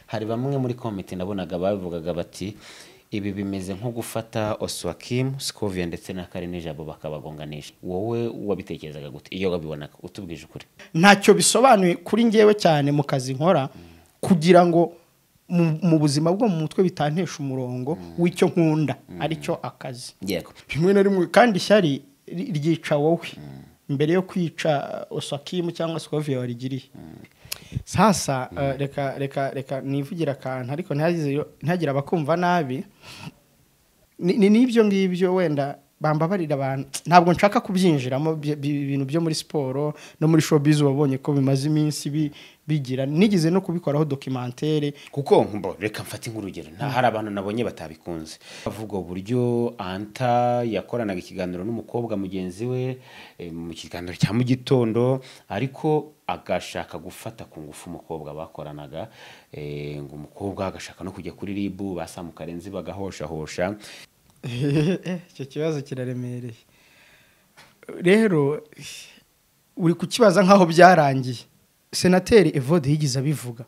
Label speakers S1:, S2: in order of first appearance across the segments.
S1: Hari bamwe muri komite nabonaga babivugaga bati ibi bimeze nko gufata Oswakim, Scovia ndetse na Carine Jabo bakabagonganisha. Wowe wabitekerezaga gute iyo wabibonaga utubwije ukuri?
S2: ntacyo bisobanuye kuri njyewe cyane mu kazi nkora kugira ngo mu- mu buzima bwo mu mutwe bitantesha umurongo w'icyo nkunda aricyo akazi
S1: Yego.
S2: rimwe na rimwe kandi ishyari ri- ryica wowe mbere yo kwica osakimu cyangwa sikoviya warigiriye sasa eh, reka reka reka nivugira akantu ariko ntihagize- ntihagire abakumva nabi ni ni- n'ibyo ngibyo wenda bambabarira abantu ntabwo nshaka kubyinjiramo bye- bi- ibintu byo muri siporo no muri showbiz wabonye ko bimaze iminsi bi- bigira nigeze no kubikoraho dokimantere
S1: kuko mbo reka mfate nk'urugero nta hari abantu nabonye batabikunze avuga uburyo anta yakoranaga ikiganiro n'umukobwa mugenzi we eh, mu kiganiro cya mu gitondo ariko agashaka gufata ku ngufu umukobwa bakoranaga eh, ngo umukobwa agashaka no kujya kuri ribu basamu karenzi bagahoshahosha
S2: icyo kibazo kiraremereye rero uri kukibaza nk'aho byarangiye senateri evode yigeze abivuga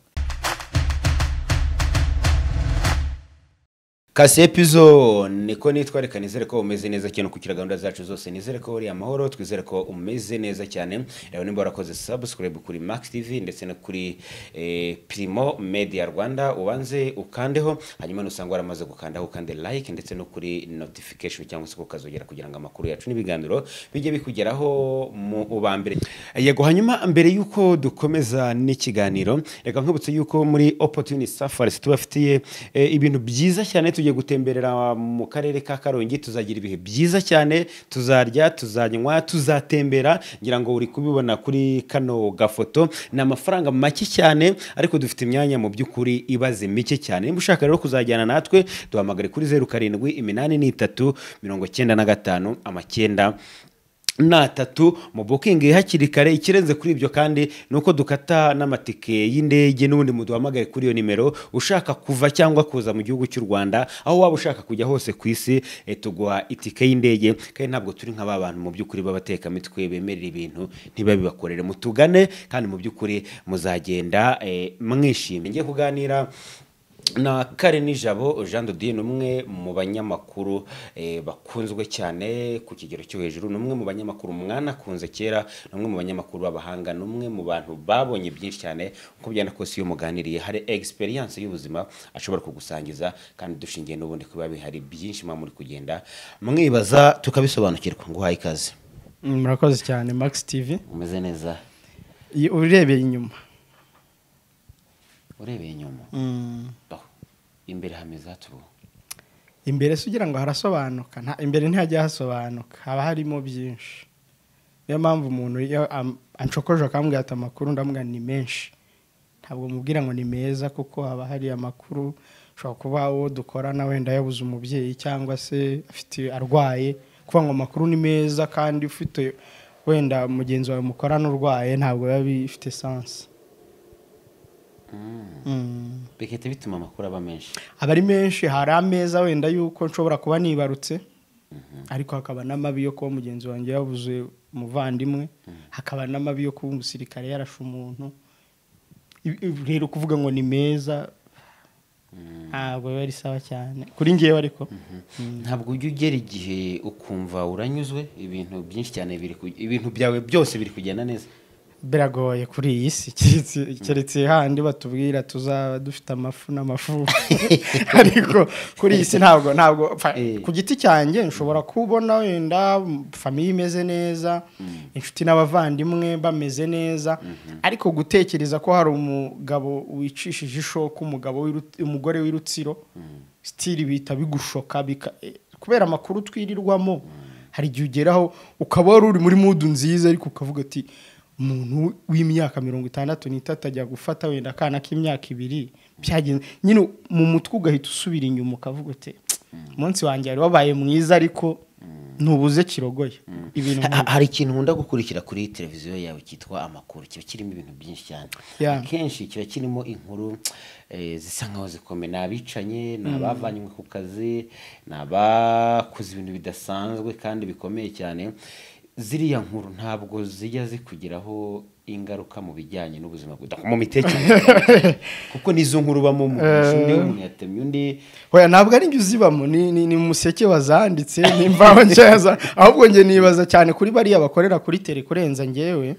S1: kase epizo niko nitwa reka nizere ko umeze neza cyane ukurikira gahunda zacu zose nizere ko wariye amahoro twizere ko umeze neza cyane rero nimba warakoze subscribe kuri max tv ndetse no kuri eh, primo media rwanda ubanze ukandeho hanyuma nusanga waramaze gukandaho ukande like ndetse no kuri notification cyangwa se ukazogera kugira ngo amakuru yacu n'ibiganiro bijye bikugeraho mu ubambere yego hanyuma mbere y'uko dukomeza n'ikiganiro reka nkubutse yuko muri opportunity safaris tubafitiye eh, ibintu byiza cyane tugiye gutemberera mu karere ka karongi tuzagira ibihe byiza cyane tuzarya tuzanywa tuzatembera ngira ngo uri kubibona kuri kano gafoto ni amafaranga make cyane ariko dufite imyanya mu by'ukuri ibaze mike cyane niba ushaka rero kuzajyana natwe duhamagare kuri zeru karindwi iminani n'itatu mirongo cyenda na gatanu amacyenda n'atatu mu bukingi hakiri kare ikirenze kuri ibyo kandi ni uko dukata n'amatike y'indege n'ubundi muduhamagare kuri iyo nimero ushaka kuva cyangwa kuza mu gihugu cy'u rwanda aho waba ushaka kujya hose ku isi eh, tuguha itike y'indege kandi ntabwo turi nka ba bantu mu by'ukuri b'abatekamitwe bemerera ibintu ntibabibakorere mutugane kandi mu by'ukuri muzagenda eh, mwishimye ngiye kuganira na Karen Nijabo Jean de Dieu ni umwe mu banyamakuru eh, bakunzwe cyane ku kigero cyo hejuru ni umwe mu banyamakuru mwanakunze kera ni umwe mu banyamakuru b'abahanga ni umwe mu bantu babonye byinshi cyane uko byana kose iyo muganiriye hari experience y'ubuzima ashobora kugusangiza kandi dushingiye n'ubundi kuba bihari byinshi muba muri kugenda mwibaza tukabisobanukirwa ngo uhaye ikaze
S2: murakoze cyane max tv
S1: umeze neza
S2: Iyo urebeye inyuma
S1: urebeye inyuma Baho. imbere hameze hatubu
S2: imbere se ugira ngo harasobanuka nta- imbere ntihajya hasobanuka haba harimo byinshi niyo mpamvu umuntu iyo am- anshokoje akambwira ati amakuru ndamubwira ni menshi ntabwo mubwira ngo ni meza kuko haba hari amakuru ushobora kuba uwo dukorana wenda yabuze umubyeyi cyangwa se afite arwaye kuvuga ngo amakuru ni meza kandi ufite wenda mugenzi wawe mukorana urwaye ntabwo biba bifite sansi Mm.
S1: bigahita bituma amakuru aba menshi
S2: aba ari menshi hari ameza wenda yuko nshobora kuba nibarutse ariko hakaba n'amabi yo kuba mugenzi wanjye yabuze umuvandimwe hakaba n'amabi yo kuba umusirikare yarashe umuntu Ibi- ibi rero kuvuga ngo ni meza ntabwo biba ari sawa cyane kuri ngewe ariko
S1: ntabwo ujya ugera igihe ukumva uranyuzwe ibintu byinshi cyane biri ku- ibintu byawe byose biri kugenda neza
S2: biragoye kuri iyi si keretse- keretse handi batubwira tuzaba dufite amafu n'amafu ariko kuri iyi si ntabwo ntabwo pfa,
S1: Eh.
S2: ku giti cyanjye nshobora kubona wenda famiye imeze neza inshuti n'abavandimwe bameze neza ariko gutekereza ko hari umugabo wicishije ishoka umugabo w'iru- umugore w'irutsiro sitiri bihita bigushoka bika- eh, kubera amakuru twirirwamo hari igihe ugeraho ukaba wari uri muri mudu nziza ariko ukavuga ati umuntu w'imyaka mirongo itandatu n'itatu ajya gufata wenda akana k'imyaka ibiri byagenze nyine mu mutwe ugahita usubira inyuma ukavuga uti umunsi wanjye wari wabaye mwiza ariko ntubuze kirogoye ibintu
S1: Ha-
S2: nk'ibi."
S1: hari ikintu nkunda gukurikira kuri televiziyo yawe cyitwa amakuru kiba kirimo ibintu byinshi cyane
S2: Yeah.
S1: akenshi kiba kirimo inkuru eh, zisa nkaho zikomeye ni abicanye ni abavanywe ku kazi ni abakoze ibintu bidasanzwe kandi bikomeye cyane ziriya nkuru ntabwo zijya zikugeraho ingaruka mu bijyanye n'ubuzima bwe mu mitekerereze kuko n'izo nkuru ubamo mu undi umuntu yatemye undi
S2: hoya ntabwo ari njye uzibamo ni ni ni museke wazanditse ni imvaho nshyaza ahubwo njye nibaza cyane kuri bariya bakorera kuri tere kurenza ngewe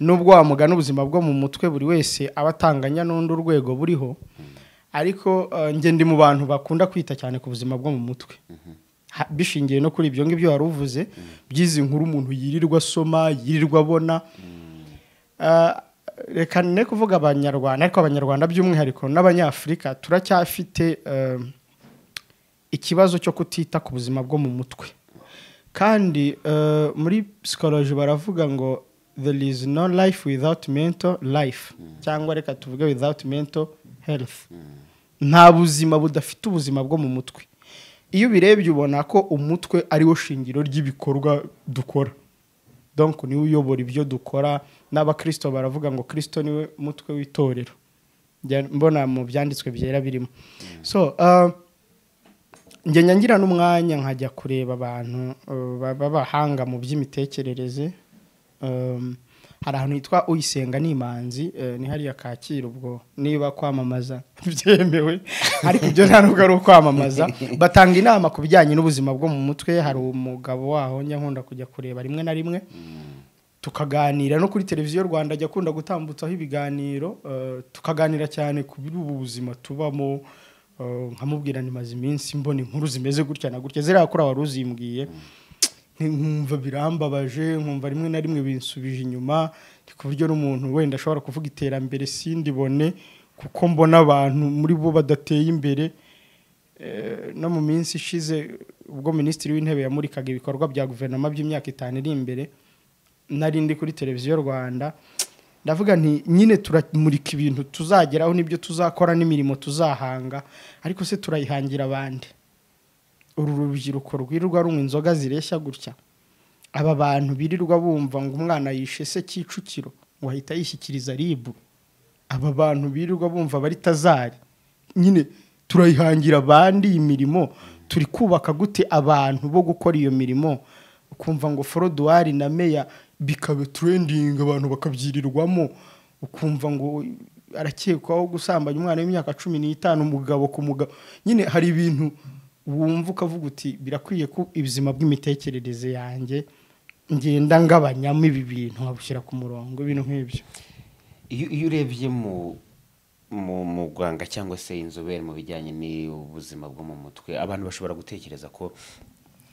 S2: nubwo wamugana ubuzima bwo mu mutwe buri wese aba atanganya n'undi urwego buriho ariko eh, njye ndi mu bantu bakunda kwita cyane ku buzima bwo mu mutwe Ha- bishingiye no kuri ibyo ngibyo wari uvuze by'izi nkuru umuntu yirirwa asoma yirirwa abona Ah, reka ne kuvuga abanyarwanda ariko abanyarwanda by'umwihariko n'abanyafurika turacyafite eh, ikibazo cyo kutita ku buzima bwo mu mutwe kandi eh, muri psychology baravuga ngo there is no life without mental life cyangwa reka tuvuge without mental health nta buzima budafite ubuzima bwo mu mutwe iyo ubirebye ubona ko umutwe ari wo shingiro ry'ibikorwa dukora donc niwe uyobora ibyo dukora n'abakirisito baravuga ngo kirisito niwe mutwe w'itorero Njya mbona mu byanditswe byera birimo so uh, njye nyangira n'umwanya nkajya kureba abantu uh, ba- b'abahanga mu by'imitekerereze um, hari ahantu hitwa uyisenga n'imanzi uh, ni hariya kacyiru ubwo niba kwamamaza byemewe ariko ibyo nta nubwo ari ukwamamaza batanga inama ku bijyanye n'ubuzima bwo mu mutwe hari umugabo waho njya nkunda kujya kureba rimwe na rimwe tukaganira no kuri televiziyo rwanda ajya akunda gutambutsaho ibiganiro eh, tukaganira cyane ku biri ubu buzima tubamo eh, nkamubwira nimaze iminsi mbona inkuru zimeze gutya na gutya ziriya kuri wari uzimbwiye nkumva birambabaje nkumva rimwe na rimwe binsubije inyuma ni ku buryo n'umuntu wenda ashobora kuvuga iterambere sindibone kuko mbona abantu muri bo badateye imbere Eh, no mu minsi ishize ubwo minisitiri w'intebe yamurikaga ibikorwa bya guverinoma by'imyaka itanu iri imbere nari ndi kuri televiziyo rwanda ndavuga nti nyine turamurika ibintu tuzageraho n'ibyo tuzakora n'imirimo tuzahanga ariko se turayihangira abandi uru rubyiruko rwirirwa runywa inzoga zireshya gutya aba bantu birirwa bumva ngo umwana yishe se kicukiro ngo ahita yishyikiriza ribu aba bantu birirwa bumva bari tazari nyine turayihangira abandi imirimo turi kubaka gute abantu bo gukora iyo mirimo ukumva ngo foroduwari na meya bikaba turendingi abantu bakabyirirwamo ukumva ngo arakekwaho gusambanya umwana w'imyaka cumi n'itanu umugabo ku mugabo nyine hari ibintu wumva ukavuga uti birakwiye ko ubuzima bw'imitekerereze yanjye ngenda ngabanyamo ibi bintu nkabushyira ku murongo ibintu nk'ibyo
S1: iyo iyo urebye mu mu muganga cyangwa se inzobere mu bijyanye n'ubuzima bwo mu mutwe abantu bashobora gutekereza ko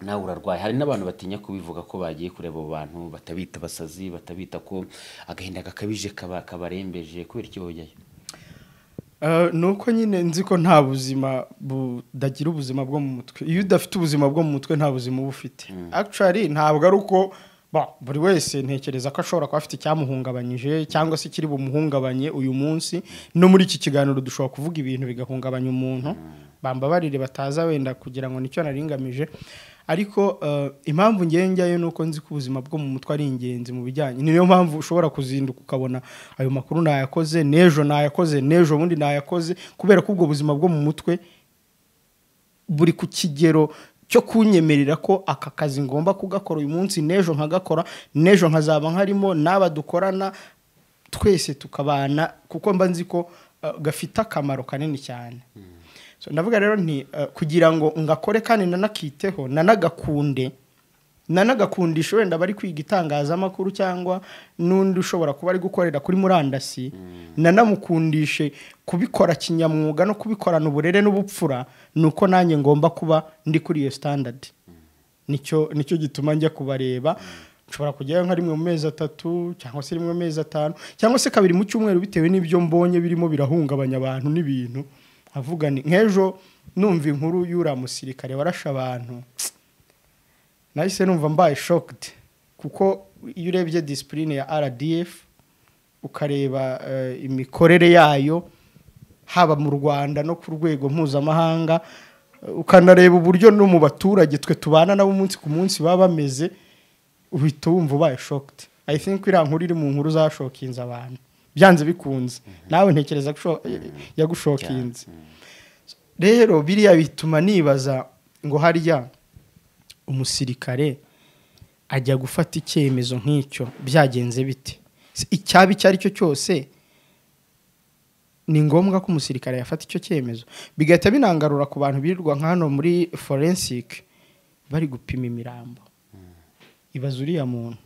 S1: nawe urarwaye hari n'abantu batinya kubivuga ko bagiye kureba abo bantu batabita abasazi batabita ko agahinda gakabije kaba kabarembeje kubera iki bajyayo
S2: Eh, ni uko nyine nzi ko nta buzima budagira ubuzima bwo mu mutwe iyo udafite ubuzima bwo mu mutwe nta buzima uba ufite actually ntabwo ari uko ba- buri wese ntekereza ko ashobora kuba afite icyamuhungabanyije cyangwa se kiri bumuhungabanye uyu munsi no muri iki kiganiro dushobora kuvuga ibintu bigahungabanya umuntu bambabarire bataza wenda kugira ngo nicyo naringamije ariko eh, impamvu ngewe njyayo ni uko nzi ko ubuzima bwo mu mutwe ari ingenzi mu bijyanye niyo mpamvu ushobora kuzinduka ukabona ayo makuru nayakoze n'ejo nayakoze n'ejo bundi nayakoze kubera ko ubwo buzima bwo mu mutwe buri ku kigero cyo kunyemerera ko aka kazi ngomba kugakora uyu munsi n'ejo nkagakora n'ejo nkazaba nkarimo n'aba dukorana twese tukabana kuko mba nzi ko eh, gafite akamaro kanini cyane So, ndavuga rero nti eh, kugira ngo ngakore kandi nanakiteho nanagakunde nanagakundisha wenda bari kwiga itangazamakuru cyangwa n'undi ushobora kuba ari gukorera kuri murandasi nanamukundishe kubikora kinyamwuga no kubikorana uburere n'ubupfura ni uko nanjye ngomba kuba ndi kuri iyo standard nicyo nicyo gituma njya kubareba nshobora kujyayo nka rimwe mu mezi atatu cyangwa se rimwe mu mezi atanu cyangwa se kabiri mu cyumweru bitewe n'ibyo mbonye birimo birahungabanya abantu n'ibintu nkavuga ni nk'ejo numva inkuru y'uriya musirikare warashe abantu nahise numva mbaye shocked kuko iyo urebye disipurine ya rdf ukareba eh, imikorere yayo haba mu rwanda no ku rwego mpuzamahanga eh, ukanareba uburyo no mu baturage twe tubana nabo umunsi ku munsi baba bameze uhita wumva ubaye shocked i think iriya nkuru iri mu nkuru zashokinze abantu byanze bikunze nawe ntekereza ko sho- yagushokinze rero biriya bituma nibaza ngo harya umusirikare ajya gufata icyemezo nk'icyo byagenze bite Se icyaba icyo ari cyo cyose ni ngombwa ko umusirikare yafata icyo cyemezo bigahita binangarura ku bantu birirwa nka hano muri forensike bari gupima imirambo ibaza uriya muntu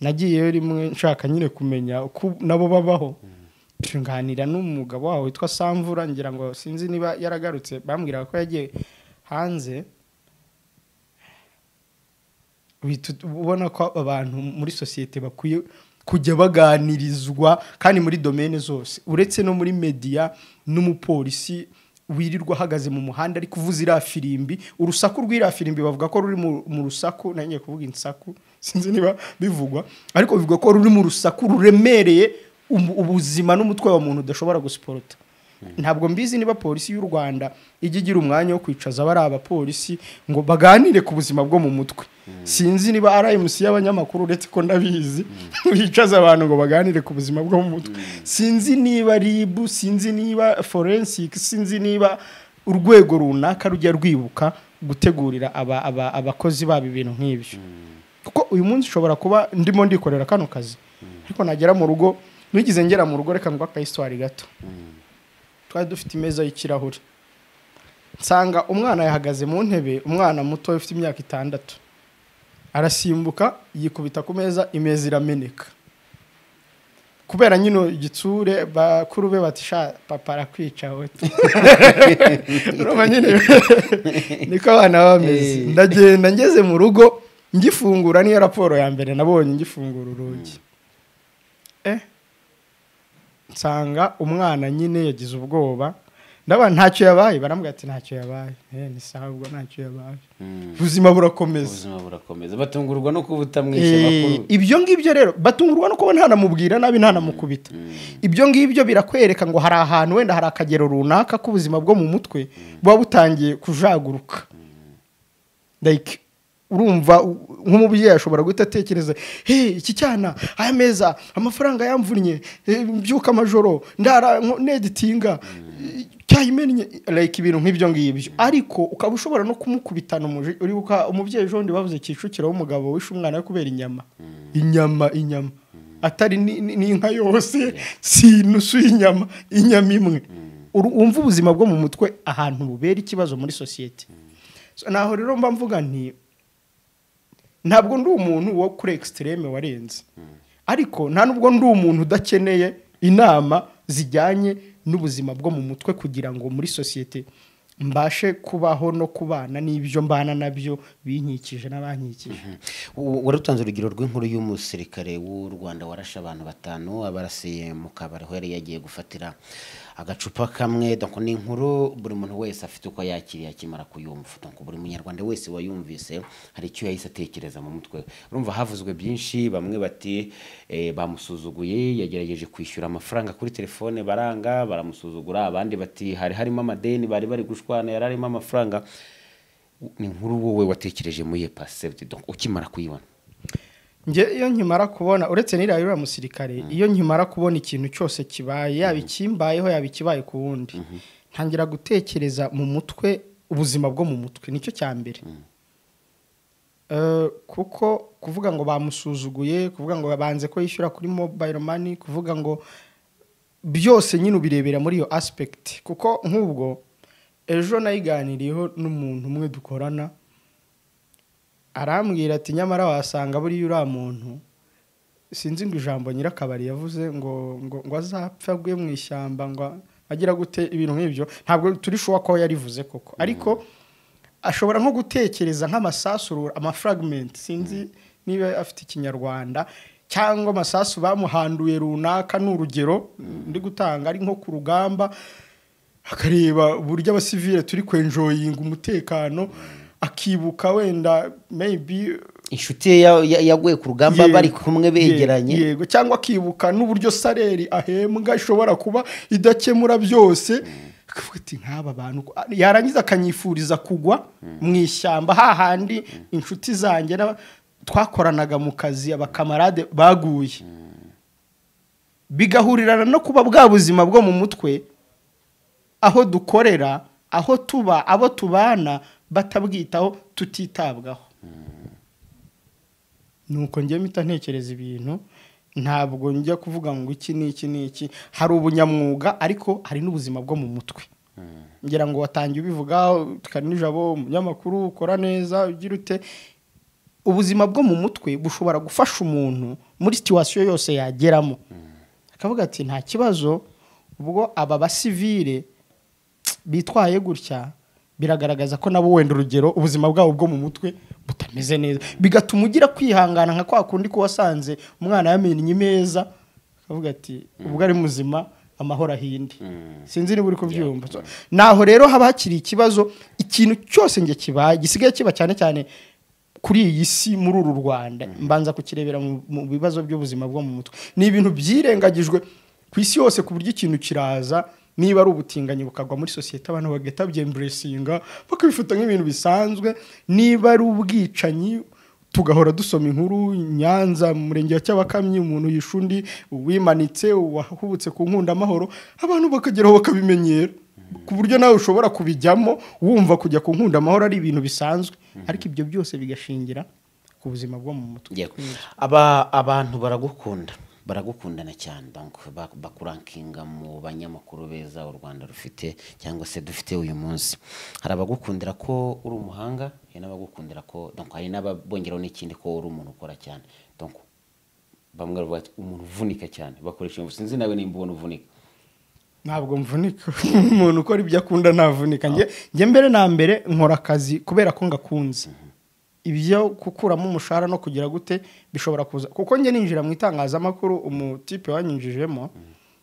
S2: nagiyeyo rimwe nshaka nyine kumenya uko nabo babaho nganira n'umugabo wawe witwa samvura ngira ngo sinzi niba yaragarutse bambwiraga ko yagiye hanze Uhita ubona ko abantu muri sosiyete bakwiye kujya baganirizwa kandi muri domene zose uretse no muri mediya n'umupolisi wirirwa ahagaze mu muhanda ari kuvuza iriya firimbi urusaku rw'iriya firimbi bavuga ko ruri mu- mu rusaku nange kuvuga insaku sinzi niba bivugwa ariko bivuga ko ruri mu rusaku ruremereye ubu- ubuzima n'umutwe wa muntu udashobora gusiporota ntabwo mbizi niba polisi y'u rwanda ijya igira umwanya wo kwicaza bari abapolisi ngo baganire ku buzima bwo mu mutwe sinzi niba rmc y'abanyamakuru uretse ko ndabizi bicaza abantu ngo baganire ku buzima bwo mu mutwe sinzi niba rib sinzi niba forensic sinzi niba urwego runaka rujya rwibuka gutegurira aba- aba- abakozi babo ibintu nk'ibyo kuko uyu munsi ushobora kuba ndimo ndikorera kano kazi ariko nagera mu rugo nigeze ngera mu rugo reka ngwa akayisitwari gato twari dufite imeza y'ikirahure nsanga umwana yahagaze mu ntebe umwana muto ufite imyaka itandatu arasimbuka yikubita ku meza imeza irameneka kubera nyino igitsure bakuru be bati sha papa arakwica we urumva nyine niko abana baba bameze
S1: Eh.
S2: ndagenda ngeze mu rugo ngifungura niyo raporo ya mbere nabonye ngifungura urugi eh nsanga umwana nyine yagize ubwoba ndaba ntacyo yabaye barambwira ati ntacyo yabaye eh ni sawa ubwo ntacyo yabaye ubuzima burakomeza
S1: ubuzima burakomeza batungurwa no kuba utamwishe
S2: Eh,
S1: amakuru
S2: ibyo ngibyo rero batungurwa no kuba ntanamubwira nabi ntanamukubita ibyo ngibyo birakwereka ngo hari ahantu wenda hari akagero runaka k'ubuzima bwo mu mutwe buba butangiye kujaguruka like urumva u- nk'umubyeyi ashobora guhita atekereza hey, iki cyana aya meza amafaranga yamvunnye eh, mbyuka amajoro ndara nko- neditinga eh, cyayimennye like ibintu nk'ibyo ngibyo ariko ukaba ushobora no kumukubitana umuji uribuka umubyeyi ejo bundi bavuze kicukiro w'umugabo wishe umwana we kubera inyama inyama inyama atari ni- ni- n'inka yose si inusu y'inyama inyama imwe Uru- wumva ubuzima bwo mu mutwe ahantu bubera ikibazo muri sosiyete So, naho rero mba mvuga nti ntabwo ndi umuntu wo kuri ekisitereme warenze ariko nta nubwo ndi umuntu udakeneye inama zijyanye n'ubuzima bwo mu mutwe kugira ngo muri sosiyete mbashe kubaho no kubana n'ibyo mbana nabyo binkikije n'abankikije
S1: U- waratanze urugero rw'inkuru y'umusirikare w'u rwanda warashe abantu batanu abarasiye mu kabari aho yari yagiye gufatira agacupa kamwe donc ni inkuru buri muntu wese afite uko yakiriye akimara kuyumva donc buri munyarwanda wese wayumvise hari icyo yahise atekereza mu mutwe we urumva havuzwe byinshi bamwe bati eh, bamusuzuguye yagerageje kwishyura amafaranga kuri telefone baranga baramusuzugura abandi bati hari harimo amadeni bari bari gushwana yari arimo amafaranga ni inkuru wowe watekereje muri epasebudi donc ukimara kuyibona
S2: njye iyo nkimara kubona uretse n'iriya y'uriya musirikare iyo nkimara kubona ikintu cyose kibaye yaba ikimbayeho yaba ikibaye ku wundi ntangira gutekereza mu mutwe ubuzima bwo mu mutwe nicyo cya mbere Eh, kuko kuvuga ngo bamusuzuguye kuvuga ngo banze ko yishyura kuri mobayiro mani kuvuga ngo byose nyine ubirebera muri iyo asipegiti kuko nk'ubwo ejo nayiganiriyeho n'umuntu umwe dukorana arambwira ati nyamara wasanga buriya uriya muntu sinzi ngo ijambo nyirakabari yavuze ngo ngo ngo azapfa agwe mu ishyamba ngo agira gute ibintu nk'ibyo ntabwo turi shuwa ko yarivuze koko ariko ashobora nko gutekereza nk'amasasu amafragment sinzi niba afite ikinyarwanda cyangwa amasasu bamuhanduye runaka ni urugero ndi gutanga ari nko ku rugamba akareba uburyo abasivile turi kwenjoyinga umutekano akibuka wenda maybe
S1: inshuti ye ya- ya- yaguye ku rugamba
S2: Yego,
S1: bari kumwe begeranye
S2: yego, yego cyangwa akibuka n'uburyo saleri ahembwa ishobora kuba idakemura byose akavuga ati nk'aba bantu ko-" yarangiza akanyifuriza kugwa mu ishyamba hahandi inshuti zanjye n'aba- twakoranaga mu kazi abakamarade baguye bigahurirana no kuba bwa buzima bwo mu mutwe aho dukorera aho tuba abo tubana batabwitaho tutitabwaho ni uko njye mpita ntekereza ibintu ntabwo njya kuvuga ngo iki ni iki ni iki hari ubunyamwuga ariko hari n'ubuzima bwo mu mutwe ngira ngo watangiye ubivuga nijabo umunyamakuru ukora neza ugira ute ubuzima bwo mu mutwe bushobora gufasha umuntu muri situwasiyo yose yageramo akavuga ati nta kibazo ubwo aba basivire bitwaye gutya biragaragaza ko nabo wenda urugero ubuzima bwabo bwo mu mutwe butameze neza bigatuma ugira kwihangana nka kwa kundi ko wasanze umwana yamennye imeza akavuga ati ubwo ari muzima amahoro ahinde sinzi niba uri kubyumva naho rero haba hakiri ikibazo ikintu cyose njye kibaye gisigaye kiba cyane cyane kuri iyi si muri uru rwanda mbanza kukirebera mu bibazo by'ubuzima bwo mu mutwe ni ibintu byirengagijwe ku isi yose ku buryo ikintu kiraza niba ari ubutinganyi bukagwa muri sosiyete abantu bagahita babyemburesinga bakabifata nk'ibintu bisanzwe niba ari ubwicanyi tugahora dusoma inkuru nyanza mu murenge wa cyabakamyi umuntu yishe undi wimanitse wahubutse ku nkundamahoro abantu bakageraho bakabimenyera ku buryo nawe ushobora kubijyamo wumva kujya ku nkundamahoro ari ibintu bisanzwe ariko ibyo byose bigashingira ku buzima bwo mu mutwe
S1: Yego. Aba- abantu baragukunda baragukundana cyane bank- ba- bakurankinga mu banyamakuru beza u rwanda rufite cyangwa se dufite uyu munsi hari abagukundira ko uri umuhanga hari n'abagukundira ko donc hari n'ababongeraho n'ikindi ko uri umuntu ukora cyane donc bamwe bavuga bati umuntu uvunika cyane bakoresha iyo mvugo. sinzi nawe nimba ubona uvunika
S2: ntabwo mvunika umuntu ukora ibyo akunda ntavunika njye njye mbere na mbere nkora akazi kubera ko ngakunze ibyo gukuramo umushahara no kugira gute bishobora kuza kuko njye ninjira mu itangazamakuru umutipe wanyinjijemo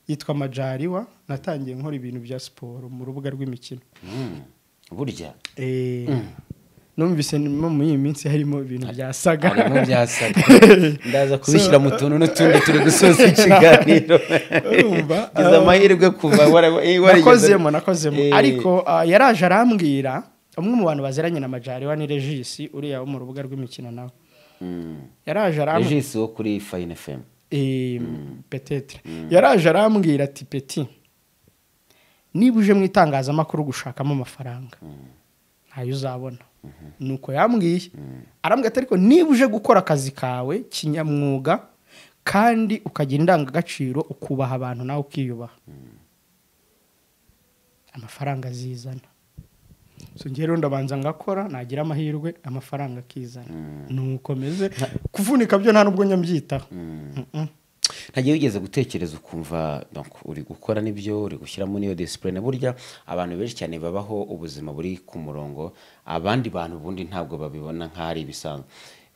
S2: yitwa majariwa natangiye nkora ibintu bya siporo mu rubuga rw'imikino
S1: Mm. burya
S2: Eh, numvise no muri iyi minsi harimo ibintu byasaga
S1: harimo byasaga ndaza kubishyira mu tuntu n'utundi turi gusoza ikiganiro
S2: Urumva,
S1: gize
S2: ah,
S1: amahirwe kuva wara- eh, warigeze-
S2: nakozemo nakozemo
S1: Eh,
S2: ariko ah, yaraje arambwira umwe mu bantu baziranye na majariwa ni regisi uriya wo mu rubuga rw'imikino nawe
S1: mm.
S2: yaraje arambwira
S1: regis wo kuri fine fm
S2: Eh, petetre yaraje arambwira ati peti niba uje mu itangazamakuru gushakamo amafaranga ntayo uzabona nuko yambwiye arambwira ati ariko niba uje gukora akazi kawe kinyamwuga kandi ukagira indangagaciro ukubaha abantu nawe ukiyubaha amafaranga azizana so njyewe rero ndabanza ngakora nagira amahirwe amafaranga akizana nuko meze kuvunika byo nta nubwo nyabyitaho
S1: ntagiye wigeze gutekereza ukumva donc uri gukora n'ibyo uri gushyiramo n'iyo disipurine burya abantu benshi cyane babaho ubuzima buri ku murongo abandi bantu ubundi ntabwo babibona nk'aho ari ibisanzwe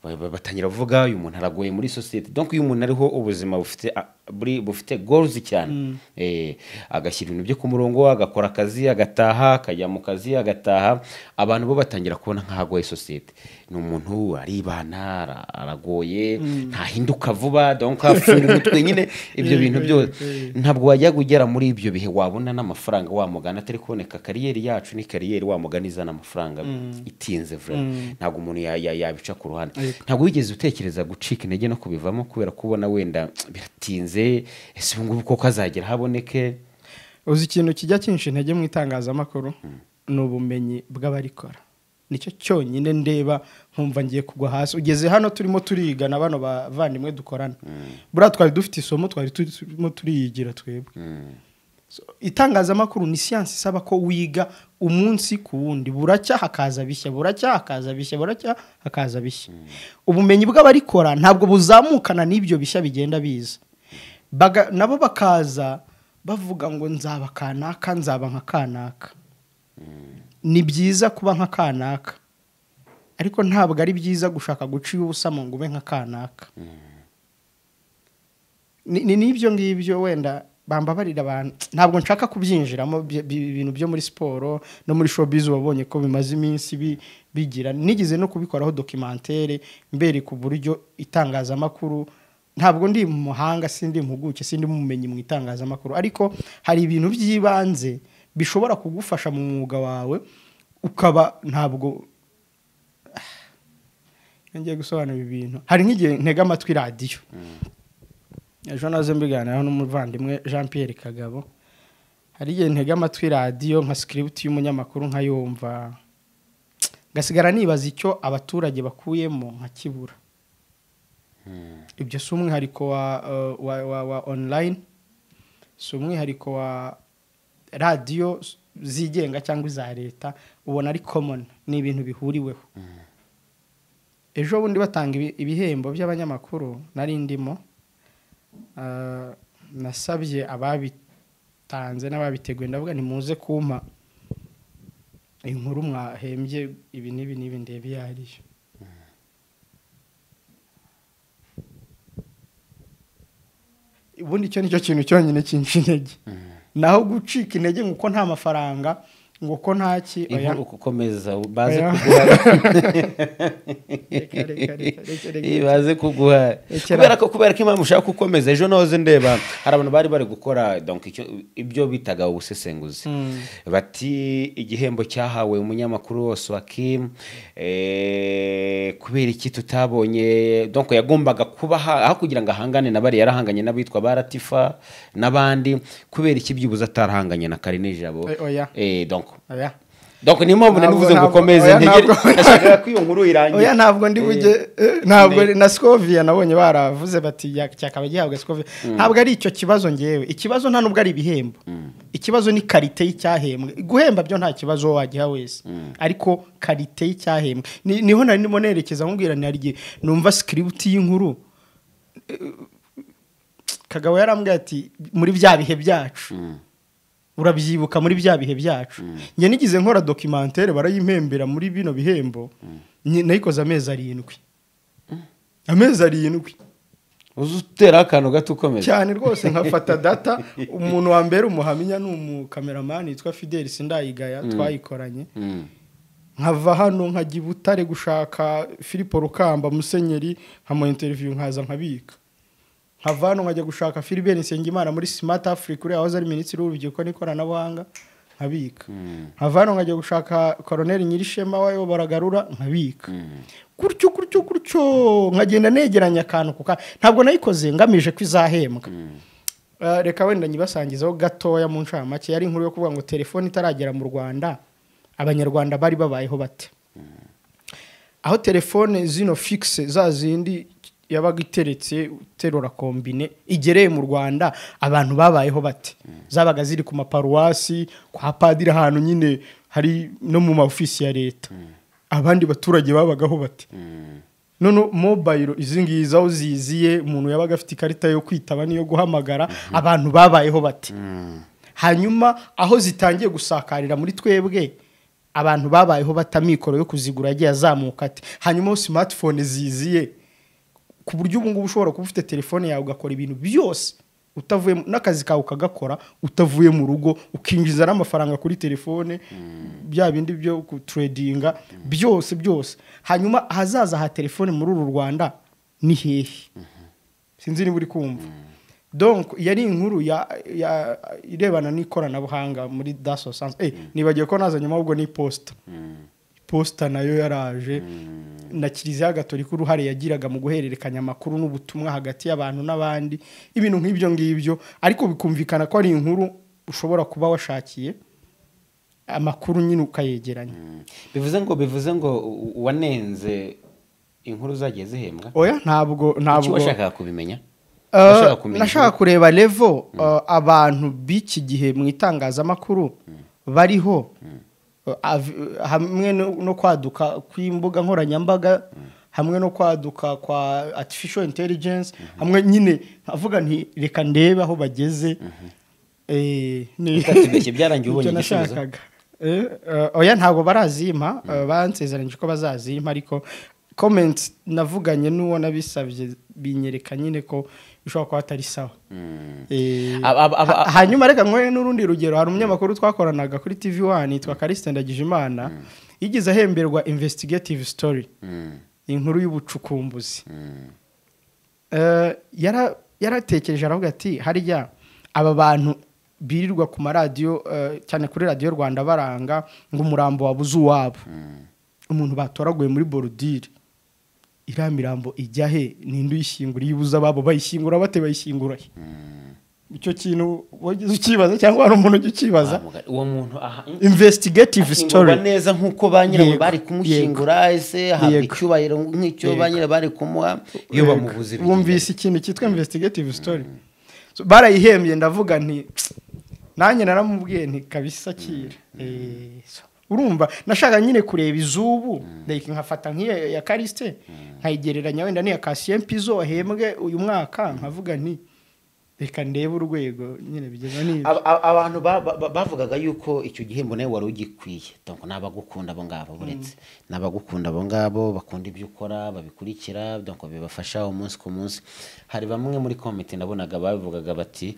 S1: Ba- ba- batangira kuvuga uyu muntu aragoye muri sosiyete donc iyo umuntu ariho ubuzima bufite a- buri- bufite goals cyane Eh, agashyira ibintu bye ku murongo agakora akazi agataha akajya mu kazi agataha abantu bo batangira kubona nk'aho agoye sosiyete ni umuntu aribana ara- aragoye ntahinduka vuba donc afunga umutwe nyine ibyo bintu byose ntabwo wajya kugera muri ibyo bihe wabona n'amafaranga wa mugani atari kuboneka kariyeri yacu ni kariyeri wa mugani izana amafaranga itinze vraiment ntabwo umuntu ya- ya- yabica ku ruhande ntabwo wigeze utekereza gucika intege no kubivamo kubera kubona wenda biratinze ese ubu ngubu koko azagera haboneke
S2: uzi ikintu kijya kinshi intege mu itangazamakuru ni ubumenyi bw'abarikora nicyo cyonyine ndeba nkumva ngiye kugwa hasi ugeze hano turimo turigana bano bavandimwe dukorana buriya twari dufite isomo twari turimo turiyigira twebwe So, itangazamakuru ni siyansi isaba ko wiga umunsi ku wundi buracya hakaza bishya buracya hakaza bishya buracya hakaza bishya ubumenyi bw'abarikora ntabwo buzamukana n'ibyo bishya bigenda biza Baga- nabo bakaza bavuga ngo nzaba kanaka nzaba nka kanaka ni byiza kuba nka kanaka ariko ntabwo ari byiza gushaka guciye ubusa ngo ube nka kanaka ni ni- n'ibyo ngibyo wenda bambabarira abantu ntabwo nshaka kubyinjiramo bye- bi- ibintu byo muri siporo no muri showbiz wabonye ko bimaze iminsi bi- bigira nigeze no kubikoraho dokimantere mbere ku buryo itangazamakuru ntabwo ndi umuhanga sindi impuguke sindi umumenyi mu itangazamakuru ariko hari ibintu by'ibanze bishobora kugufasha mu mwuga wawe ukaba ntabwo Ah, ngiye gusobanura ibi bintu hari nk'igihe ntega amatwi radiyo ejo nazo mbiganiraho n'umuvandimwe jean Pierre kagabo hari igihe ntega amatwi radiyo nka sikiributi y'umunyamakuru nkayumva ngasigara nibaza icyo abaturage bakuyemo nkakibura ibyo si umwihariko wa, eh, wa, wa, wa online si umwihariko wa radiyo zigenga cyangwa iza leta ubona ari common ni ibintu bihuriweho ejo bundi batanga ibi- ibihembo by'abanyamakuru nari ndimo ah, nasabye ababitanze n'ababiteguye ndavuga nimuze kumpa inkuru mwahembye ibi n'ibi n'ibi ndebe iyo ari yo ubundi icyo nicyo kintu cyonyine cyinshi intege naho gucika intege ngo uko nta mafaranga ngo uko ntaki oya.
S1: inkuru kukomeza baze
S2: Oya.
S1: kuguha
S2: Reka, reka, reka, reka, reka.
S1: Eh, baze kuguha
S2: Rekera.
S1: kubera ko kubera ko impamvu ushaka gukomeza ejo noze ndeba hari abantu bari bari gukora donc icyo ibyo bitaga ubusesenguzi bati igihembo cyahawe umunyamakuru wose wa Kim eh, kubera iki tutabonye donc yagombaga kuba ha- aho kugira ngo ahangane na bari yarahanganye n'abitwa ba Latifa n'abandi kubera iki byibuze atarahanganye na Karine Jabo
S2: Eh, oya.
S1: eh donc
S2: Oya.
S1: donc niyo mpamvu nari
S2: Ntabwo-
S1: nivuze ngo
S2: ntabwo-
S1: ukomeze
S2: oya,
S1: ntegere
S2: ntabwo-
S1: nashakaga ko iyo nkuru irangira
S2: oya ntabwo ndi bujye eh, ntabwo na Scovia nabonye baravuze bati ya- cyakaba gihabwa Scovia ntabwo ari icyo kibazo ngewe ikibazo nta nubwo ari ibihembo ikibazo ni karite y'icyahembwe guhemba byo nta kibazo wowe wagiha wese ariko karite y'icyahembwe Ni- niho nari ndimo nerekeza nkubwira ni hari igihe numva script y'inkuru eh, kagabo yarambwiye ati muri bya bihe byacu urabyibuka muri bya bihe byacu njye nigize nkora dokimantere barayimpembera muri bino bihembo Nyi- nayikoze amezi arindwi amezi arindwi
S1: uzi uteraho akantu gato ukomeza
S2: cyane rwose nkafata data umuntu wa mbere umuhamya ni umukameramani witwa fideli sindayigaya twayikoranye nkava hano nkajya i butare gushaka filipo rukamba musenyeri nkamuha interiviyu nkaza nkabika nkava hano nkajya gushaka filibert nsengimana muri smart africa uriya wahoze ari minisitiri w'urubyiruko n'ikoranabuhanga nkabika nkava hano nkajya gushaka koroneri nyirishema wayobora garura nkabika gutyo gutyo gutyo nkagenda negeranya akantu ku kandi ntabwo nayikoze ngamije ko izahembwa Eh, reka wenda nyibasangizaho gatoya mu ncamake yari inkuru yo kuvuga ngo telefone itaragera mu rwanda abanyarwanda bari babayeho bate aho telefone zino fixe za zindi yabaga iteretse terura kombine igereye mu rwanda abantu babayeho bate zabaga ziri ku maparuwasi kwa padiri ahantu nyine hari no mu maofisi ya leta abandi baturage babagaho bate none mobayiro izi ngizi aho ziziye umuntu yabaga afite ikarita yo kwitaba n'iyo guhamagara abantu babayeho bate hanyuma aho zitangiye gusakarira muri twebwe abantu babayeho batamikoro yo kuzigura yagiye azamuka ate hanyuma aho simatifone ziziye ku buryo ubu ngubu ushobora kuba ufite telefone yawe ugakora ibintu byose utavuye mu- n'akazi kawe ukagakora utavuye mu rugo ukinjiza n'amafaranga kuri telefone bya bindi byo kuturedinga byose byose hanyuma ahazaza ha telefone muri uru rwanda ni hehe sinzi niba uri kumva donc yari inkuru ya, ya irebana n'ikoranabuhanga muri daso sanse eh, nibagiye ko nazanyemo ahubwo n'iposita posita nayo yaraje na kiliziya gatolika uruhare yagiraga mu guhererekanya amakuru n'ubutumwa hagati y'abantu n'abandi ibintu nk'ibyo ngibyo ariko bikumvikana ko ari inkuru ushobora kuba washakiye amakuru nyine ukayegeranya
S1: bivuze ngo bivuze ngo u- wanenze inkuru zagiye zihembwa
S2: oya ntabwo
S1: iki
S2: ntabwo
S1: washakaga kubimenya Washakaga
S2: Uh,
S1: kumenya
S2: nashaka kureba levo uh, abantu b'iki gihe mu itangazamakuru bariho Uh, av- hamwe no no kwaduka kw'imbuga nkoranyambaga hamwe no kwaduka kwa artificial intelligence hamwe nyine avuga nti reka ndebe aho bageze Eh, ni-
S1: Utatubeshye, byarangiye ubonye
S2: Nicyo
S1: igisubizo?
S2: nashakaga. Eh, uh, oya ntabwo barazimpa uh, bansezeranyije ko bazazimpa ariko comments navuganye n'uwo nabisabye binyereka nyine ko bishobora kuba atari sawa Eh,
S1: Ab- ab- ab-
S2: ha- hanyuma reka nkore n'urundi rugero hari umunyamakuru twakoranaga kuri tv wani yitwa karisite ndagijimana yigeze ahemberwa investigative story inkuru y'ubucukumbuzi Eh, yara- yaratekereje aravuga ati harya aba bantu birirwa ku maradiyo eh, cyane kuri radiyo rwanda baranga ngo umurambo wabuze uwabo umuntu batoraguye muri borudire iriya mirambo ijya he ninde uyishyingura iyo ibuze ababo bayishyingura bate bayishyingura he icyo kintu wagize ukibaza cyangwa hari umuntu ujya ukibaza
S1: uwo muntu aha
S2: investigative story
S1: Ashyingurwa neza nk'uko ba nyirawe
S2: Yego.
S1: bari kumushyingura ese ahabwa
S2: Yego.
S1: icyubahiro nk'icyo ba nyirawe bari kumuha iyo bamubuze bigira
S2: wumvise ikintu cyitwa investigative story So, barayihembye ndavuga nti "Tsk, nanjye naramubwiye nti kabisa kira Eh, so, urumva nashaka nyine kureba iz'ubu like nkafata nk'iya ya karisite nkayigereranya wenda n'iya kasiyemu pizo wahembwe uyu mwaka nkavuga nti reka ndebe urwego nyine bigeza n'ibyo
S1: Aba- aba- abantu ba- ba- ba- bavugaga yuko icyo gihembo nawe wari ugikwiye donc ni abagukunda abo ngabo buretse ni abagukunda abo ngabo bakunda ibyo ukora babikurikira donc bibafasha umunsi ku munsi hari bamwe muri komite nabonaga babivugaga bati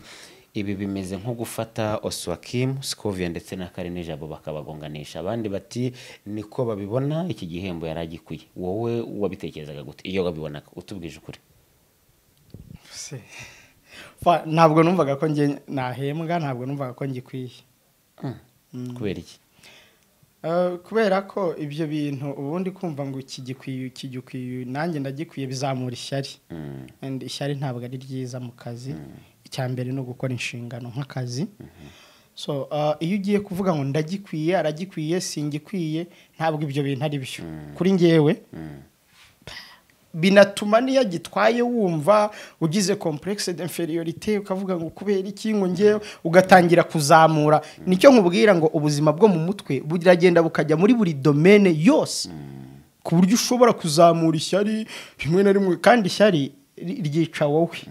S1: ibi bimeze nko gufata oswakim scovia ndetse na karine jabo bakabagonganisha abandi bati niko babibona iki gihembo yari agikwiye wowe wabitekerezaga gute iyo wabibonaga utubwije ukuri
S2: Se. Fa- ntabwo numvaga ko njye nahembwa ntabwo numvaga ko ngikwiye
S1: kubera iki
S2: Eh, kubera ko ibyo bintu ubundi kumva ngo ikigikwiye ikigikwiye nanjye ndagikwiye bizamura ishyari
S1: Mm.
S2: And ishyari ntabwo ari ryiza mu kazi icya mbere ni ugukora inshingano nk'akazi so eh, iyo ugiye kuvuga ngo ndagikwiye aragikwiye singikwiye ntabwo ibyo bintu ari byo kuri ngewe binatuma n'iyo agitwaye wumva ugize complexe d'inferiorité ukavuga ngo kubera iki ngo ngewe ugatangira kuzamura nicyo nkubwira ngo ubuzima bwo mu mutwe buragenda bukajya muri buri domaine yose ku buryo ushobora kuzamura ishyari rimwe na rimwe kandi ishyari ri- ryica wowe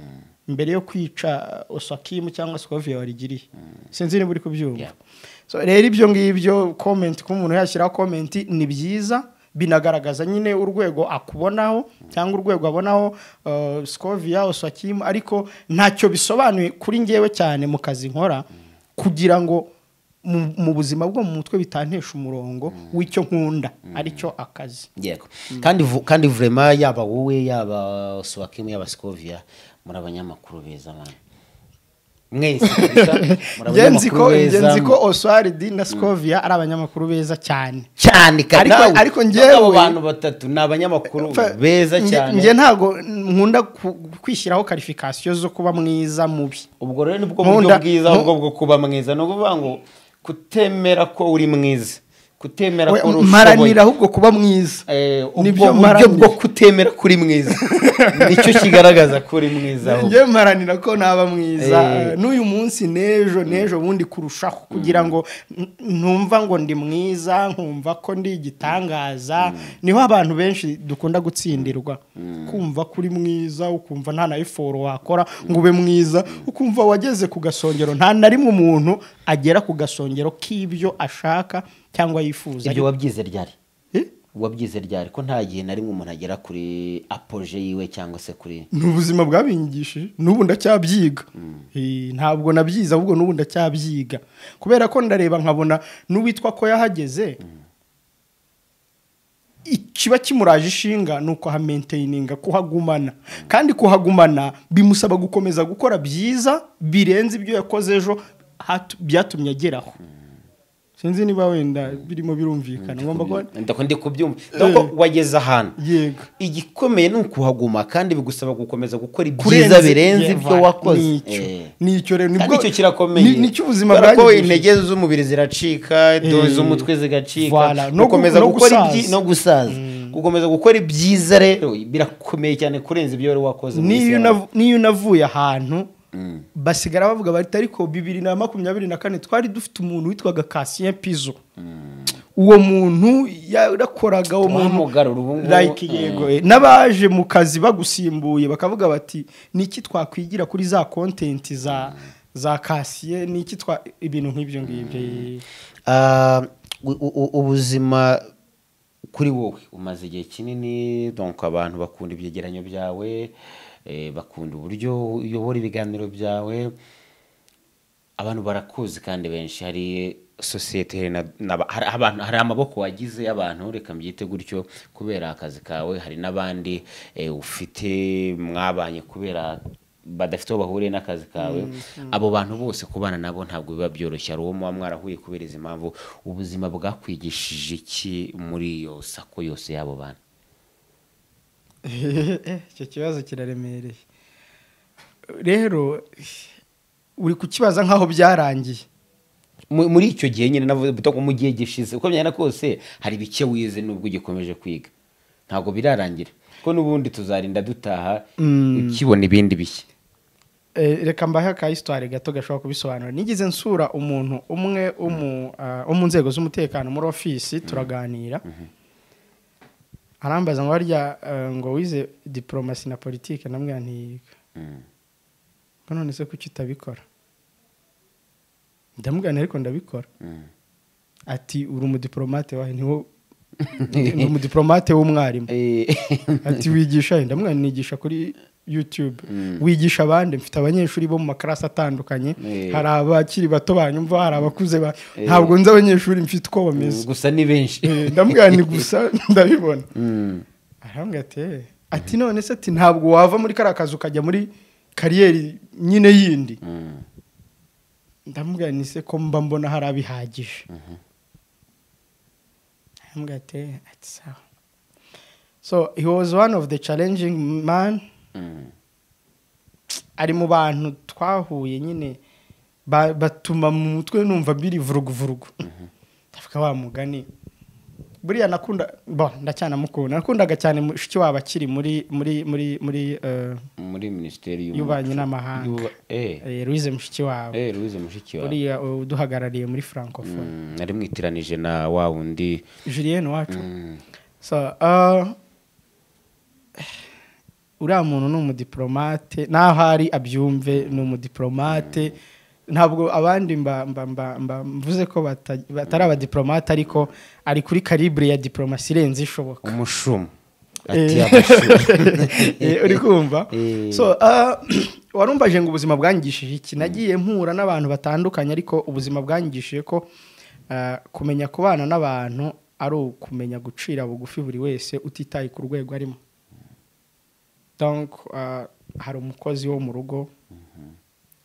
S2: mbere yo kwica uh, osakimu cyangwa sikoviya warigiriye sinzi niba uri kubyumva
S1: Yeah.
S2: So, rero ibyo ngibyo komenti ko umuntu yashyiraho komenti ni byiza binagaragaza nyine urwego akubonaho cyangwa urwego abonaho uh, sikoviya osakimu ariko ntacyo bisobanuye kuri ngewe cyane mu kazi nkora kugira ngo mu- mu buzima bwo mu mutwe bitantesha umurongo w'icyo nkunda aricyo akazi
S1: yego kandi vu- kandi vraiment yaba wowe yaba Swakim yaba Scovia muri abanyamakuru beza mwana mwese kabisa, muri
S2: ngenzi ko
S1: abanyamakuru beza,
S2: ngenzi ko oswaridi na sikoviya ari abanyamakuru beza cyane
S1: cyane ka-
S2: Ariko-
S1: nawe,
S2: ariko
S1: nubwo
S2: njyewe-
S1: abo bantu batatu ni abanyamakuru
S2: Fa-
S1: beza
S2: nge- nge
S1: cyane
S2: ntabwo nkunda ku- kwishyiraho karifikasiyo zo kuba mwiza mubi
S1: ubwo rero nibwo buryo
S2: nkunda-
S1: bwiza
S2: nku-
S1: ubwo bwo kuba mwiza ni ukuvuga ngo kutemera ko uri mwiza kutemera ko
S2: We-
S1: uri ushoboye.
S2: maranira ahubwo kuba mwiza
S1: Eh,
S2: Nibyo
S1: ubwo buryo
S2: maranira.
S1: bwo kutemera ko uri mwiza nicyo kigaragaza ko uri mwiza ahubwo.
S2: njye maranira ko naba mwiza
S1: Eh.
S2: n'uyu munsi n'ejo n'ejo bundi kurushaho kugira ngo n- ntumva ngo ndi mwiza nkumva ko ndi igitangaza niho abantu benshi dukunda gutsindirwa kumva ko uri mwiza ukumva nta na iforo wakora ngo ube mwiza ukumva wageze ku gasongero nta na rimwe umuntu agera ku gasongero k'ibyo ashaka cyangwa yifuza
S1: ibyo wabyize ryari
S2: Eh?
S1: wabyize ryari ko nta gihe na rimwe umuntu agera kuri apoje yiwe cyangwa se kuri
S2: ni ubuzima bwabingishije n'ubu ndacyabyiga Eh, ntabwo nabyize ahubwo n'ubu ndacyabyiga kubera ko ndareba nkabona n'uwitwa ko yahageze ikiba kimuraje ishinga ni ukuhamentaininga kuhagumana kandi kuhagumana bimusaba gukomeza gukora byiza birenze ibyo yakoze ejo hatu- byatumye ageraho sinzi niba wenda birimo birumvikana ngomba kuba
S1: ndako ndi kubyumva ndako wageze ahantu
S2: yego
S1: igikomeye ni ukuhaguma kandi bigusaba gukomeza gukora ibyiza birenze ibyo
S2: Yeva,
S1: wakoze
S2: nicyo.
S1: Eh.
S2: nicyo rero
S1: kandi
S2: nibwo-
S1: icyo kirakomeye
S2: ni- nicyo ubuzima
S1: Kubera ko
S2: bwangije.
S1: intege z'umubiri ziracika do- z'umutwe zigacika
S2: Voilà. No gu-
S1: gukomeza
S2: no
S1: gukora
S2: gusaza.
S1: ibyi- no gusaza gukomeza gukora ibyiza rero birakomeye cyane kurenza ibyo wari wakoze mu minsi
S2: n'iyo
S1: yawe.
S2: unav- n'iyo unavuye ahantu basigara bavuga bati ariko bibiri na makumyabiri na kane twari dufite umuntu witwaga kasien pizo uwo muntu yarakoraga uwo muntu
S1: Twamugarura ubu ngubu.
S2: like yego eh, n'abaje mu kazi bagusimbuye bakavuga bati niki twakwigira kuri za kontenti za za kasiye niki twa ibintu nk'ibyo ngibyo eh.
S1: Ah, u- u- u- ubuzima kuri wowe umaze igihe kinini donc abantu bakunda ibyegeranyo byawe eh, bakunda uburyo uyobora ibiganiro byawe abantu barakuzi kandi benshi hari sosiyete hari na- n'aba- hari abantu hari amaboko wagize y'abantu reka mbyite gutyo kubera akazi kawe hari n'abandi eh, ufite mwabanye kubera badafite aho bahuriye n'akazi kawe abo bantu bose kubana nabo ntabwo biba byoroshye hari uwo muba mwarahuye kubera izi mpamvu ubuzima bwakwigishije iki muri iyo sako yose y'abo bantu
S2: icyo kibazo kiraremereye rero uri kukibaza nk'aho byarangiye
S1: Mu- muri icyo gihe nyine navuze buto mu gihe gishize uko byana kose hari bike wize nubwo ugikomeje kwiga ntabwo birarangira ko n'ubundi tuzarinda dutaha ukibona ibindi bishya
S2: Eh, reka mbahe aka histoire gato gashobora kubisobanura nigeze nsura umuntu umwe wo mu, ah, wo mu nzego z'umutekano muri ofisi turaganira arambaza ngo harya eh, ngo wize diplomasi na politike namubwira ntiyiga ngo none se kuki utabikora ndamubwira nti ariko ndabikora ati uri umudiplomate wahe niwo ni umudiplomate w'umwarimu
S1: Eh,
S2: ati wigisha he ndamubwira nti nigisha kuri youtube wigisha abandi mfite abanyeshuri bo mu makarasi atandukanye
S1: Eh.
S2: hari abakiri bato banyumva hari abakuze ba- ntabwo nzi abanyeshuri mfite uko bameze
S1: gusa ni benshi
S2: Eh, ndamubwira nti gusa ndabibona arambwira ati "Eh." ati none se ati ntabwo wava muri kariya kazi ukajya muri kariyeri nyine yindi ndamubwira ni se ko mba mbona hari abihagije ndamubwira ati "Eh, ati sawa so he was one of the challenging man
S1: Mm.
S2: ari mu bantu twahuye nyine ba- batuma mu mutwe numva biri vuruguvurugu ndavuga wa mugani buriya nakunda bo ndacyanamukunda nakundaga cyane mushiki wabo akiri muri muri muri muri eh,
S1: muri minisiteri
S2: y'ububanyi n'amahanga
S1: Y'uba- eh.
S2: Eh, louise mushiki wabo
S1: Eh, Louise mushiki wawe
S2: buriya uh, uduhagarariye muri francophone
S1: Mm, nari mwitiranije na wa wundi
S2: julienne wacu
S1: Mm,
S2: so uh, uriya muntu ni umudiplomate n'aho ari abyumve ni umudiplomate ntabwo abandi mba mba mba mba mvuze ko bata- batari abadiplomate ariko ari kuri karibure ya diplomasi irenze ishoboka
S1: umushumu ati
S2: Eh.
S1: abashumu
S2: Eh, uri kumva
S1: Eh.
S2: so ah, warumvaje ngo ubuzima bwangishije iki nagiye mpura n'abantu batandukanye ariko ubuzima bwangishije ko ah, kumenya kubana n'abantu ari ukumenya gucira bugufi buri wese utitaye ku rwego arimo donc ah, hari umukozi wo mu rugo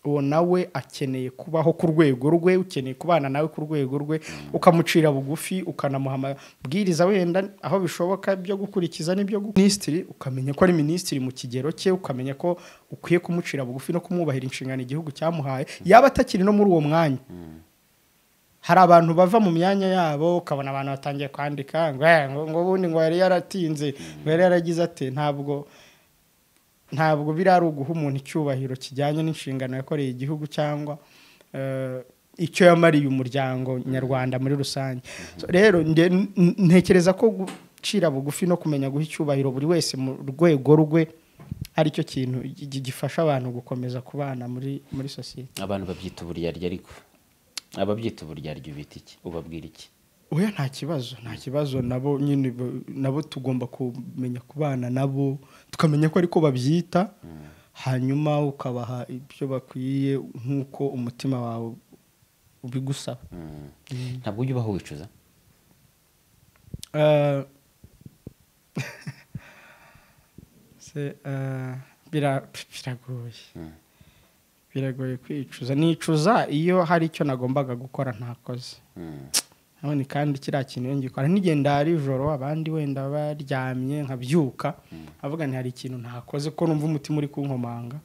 S2: uwo nawe akeneye kubaho ku rwego rwe ukeneye kubana nawe ku rwego rwe ukamucira bugufi ukanamuha amabwiriza wenda aho bishoboka byo gukurikiza n'ibyo gu- minisitiri ukamenya ko ari minisitiri mu kigero cye ukamenya ko ukwiye kumucira bugufi no kumwubahira inshingano igihugu cyamuhaye yaba atakiri no muri uwo mwanya hari abantu bava mu myanya yabo ukabona abantu batangiye kwandika ngo "Eh, ngo ngo ubundi ngo yari yaratinze ngo yari yaragize ate ntabwo ntabwo biri ari uguha umuntu icyubahiro kijyanye n'inshingano yakoreye igihugu cyangwa eh, icyo yamariye umuryango nyarwanda muri rusange So, rero nde- n- n- ntekereza ko gucira bugufi no kumenya guha icyubahiro buri wese mu rwego rwe ari cyo kintu gi- gi- gifasha abantu gukomeza kubana muri muri sosiyete
S1: abantu babyita uburyarya ariko ababyita uburyarya ubita iki ubabwira iki
S2: oya nta kibazo nta kibazo nabo nyine bo- nabo tugomba kumenya kubana nabo tukamenya ko ariko babyita hanyuma ukabaha ibyo bakwiye nk'uko umutima wawe ubigusaba
S1: Mm. ntabwo ujya ubaho wicuza
S2: Eh, se, eh, bira- biragoye biragoye kwicuza nicuza iyo hari icyo nagombaga gukora ntakoze
S1: Mm.
S2: nabonye kandi kiriya kintu iyo ngikora nigenda ari ijoro abandi wenda baryamye nkabyuka nkavuga nti hari ikintu ntakoze ko numva umutima uri kunkomanga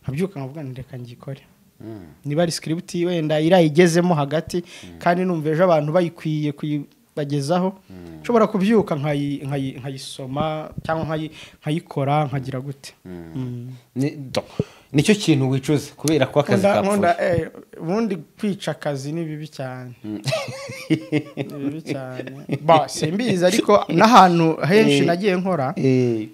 S2: nkabyuka nkavuga nti reka ngikore
S1: Mm.
S2: niba ari script wenda irayigezemo hagati kandi numva ejo abantu bayikwiye kuyibagezaho nshobora kubyuka nkayi- nkayi- nkayisoma cyangwa nkayi- nkayikora nkagira gute Mm.
S1: Ni- do- nicyo kintu wicuza kubera ko akazi
S2: Nkunda- nkunda,
S1: kapfuye
S2: eh, ubundi kwica akazi ni bibi cyane ni bibi cyane Ba, simbizi ariko n'ahantu henshi
S1: Eh.
S2: nagiye nkora
S1: Eh,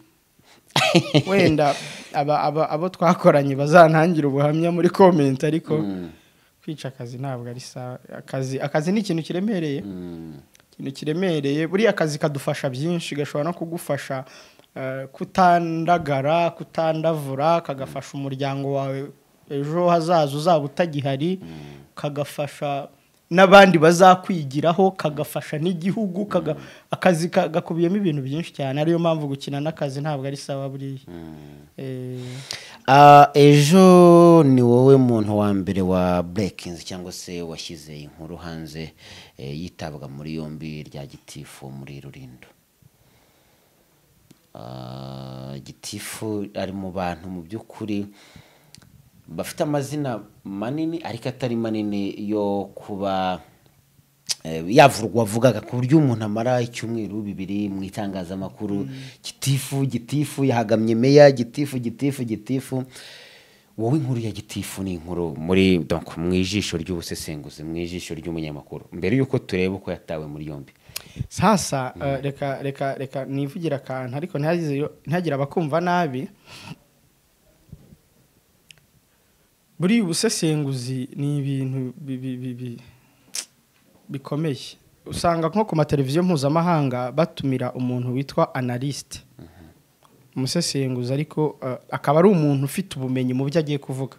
S2: wenda aba- aba- abo twakoranye bazantangira ubuhamya muri komenti ariko kwica akazi ntabwo ari sawa akazi akazi ni ikintu kiremereye
S1: mm.
S2: ikintu kiremereye buriya akazi kadufasha byinshi gashobora no kugufasha eh, kutandagara kutandavura kagafasha umuryango wawe ejo hazaza uzaba utagihari kagafasha n'abandi bazakwigiraho kagafasha n'igihugu kaga- akazi ka- gakubiyemo ibintu byinshi cyane ariyo mpamvu gukina n'akazi ntabwo ari sawa buriya Eh,
S1: Ah, ejo ni wowe muntu wa mbere wa breakings cyangwa se washyize inkuru hanze eh, yitabwa muri yombi rya gitifu muri rurindo Ah, gitifu ari mu bantu mu by'ukuri bafite amazina manini ariko atari manini yo kuba eh, yavurwa wavugaga ku buryo umuntu amara icyumweru bibiri mu itangazamakuru gitifu gitifu yahagamye meya gitifu gitifu gitifu wowe inkuru ya gitifu ni inkuru muri donc mu ijisho ry'ubusesenguzi mu ijisho ry'umunyamakuru mbere y'uko tureba uko yatawe muri yombi
S2: sasa eh, reka reka reka nivugira akantu ariko ntihagize- ntihagire abakumva nabi buriya ubusesenguzi ni ibintu bi- bi- bi- bi- bikomeye usanga nko ku mateleviziyo mpuzamahanga batumira umuntu witwa analyste umusesenguzi ariko eh, akaba ari umuntu ufite ubumenyi mu byo agiye kuvuga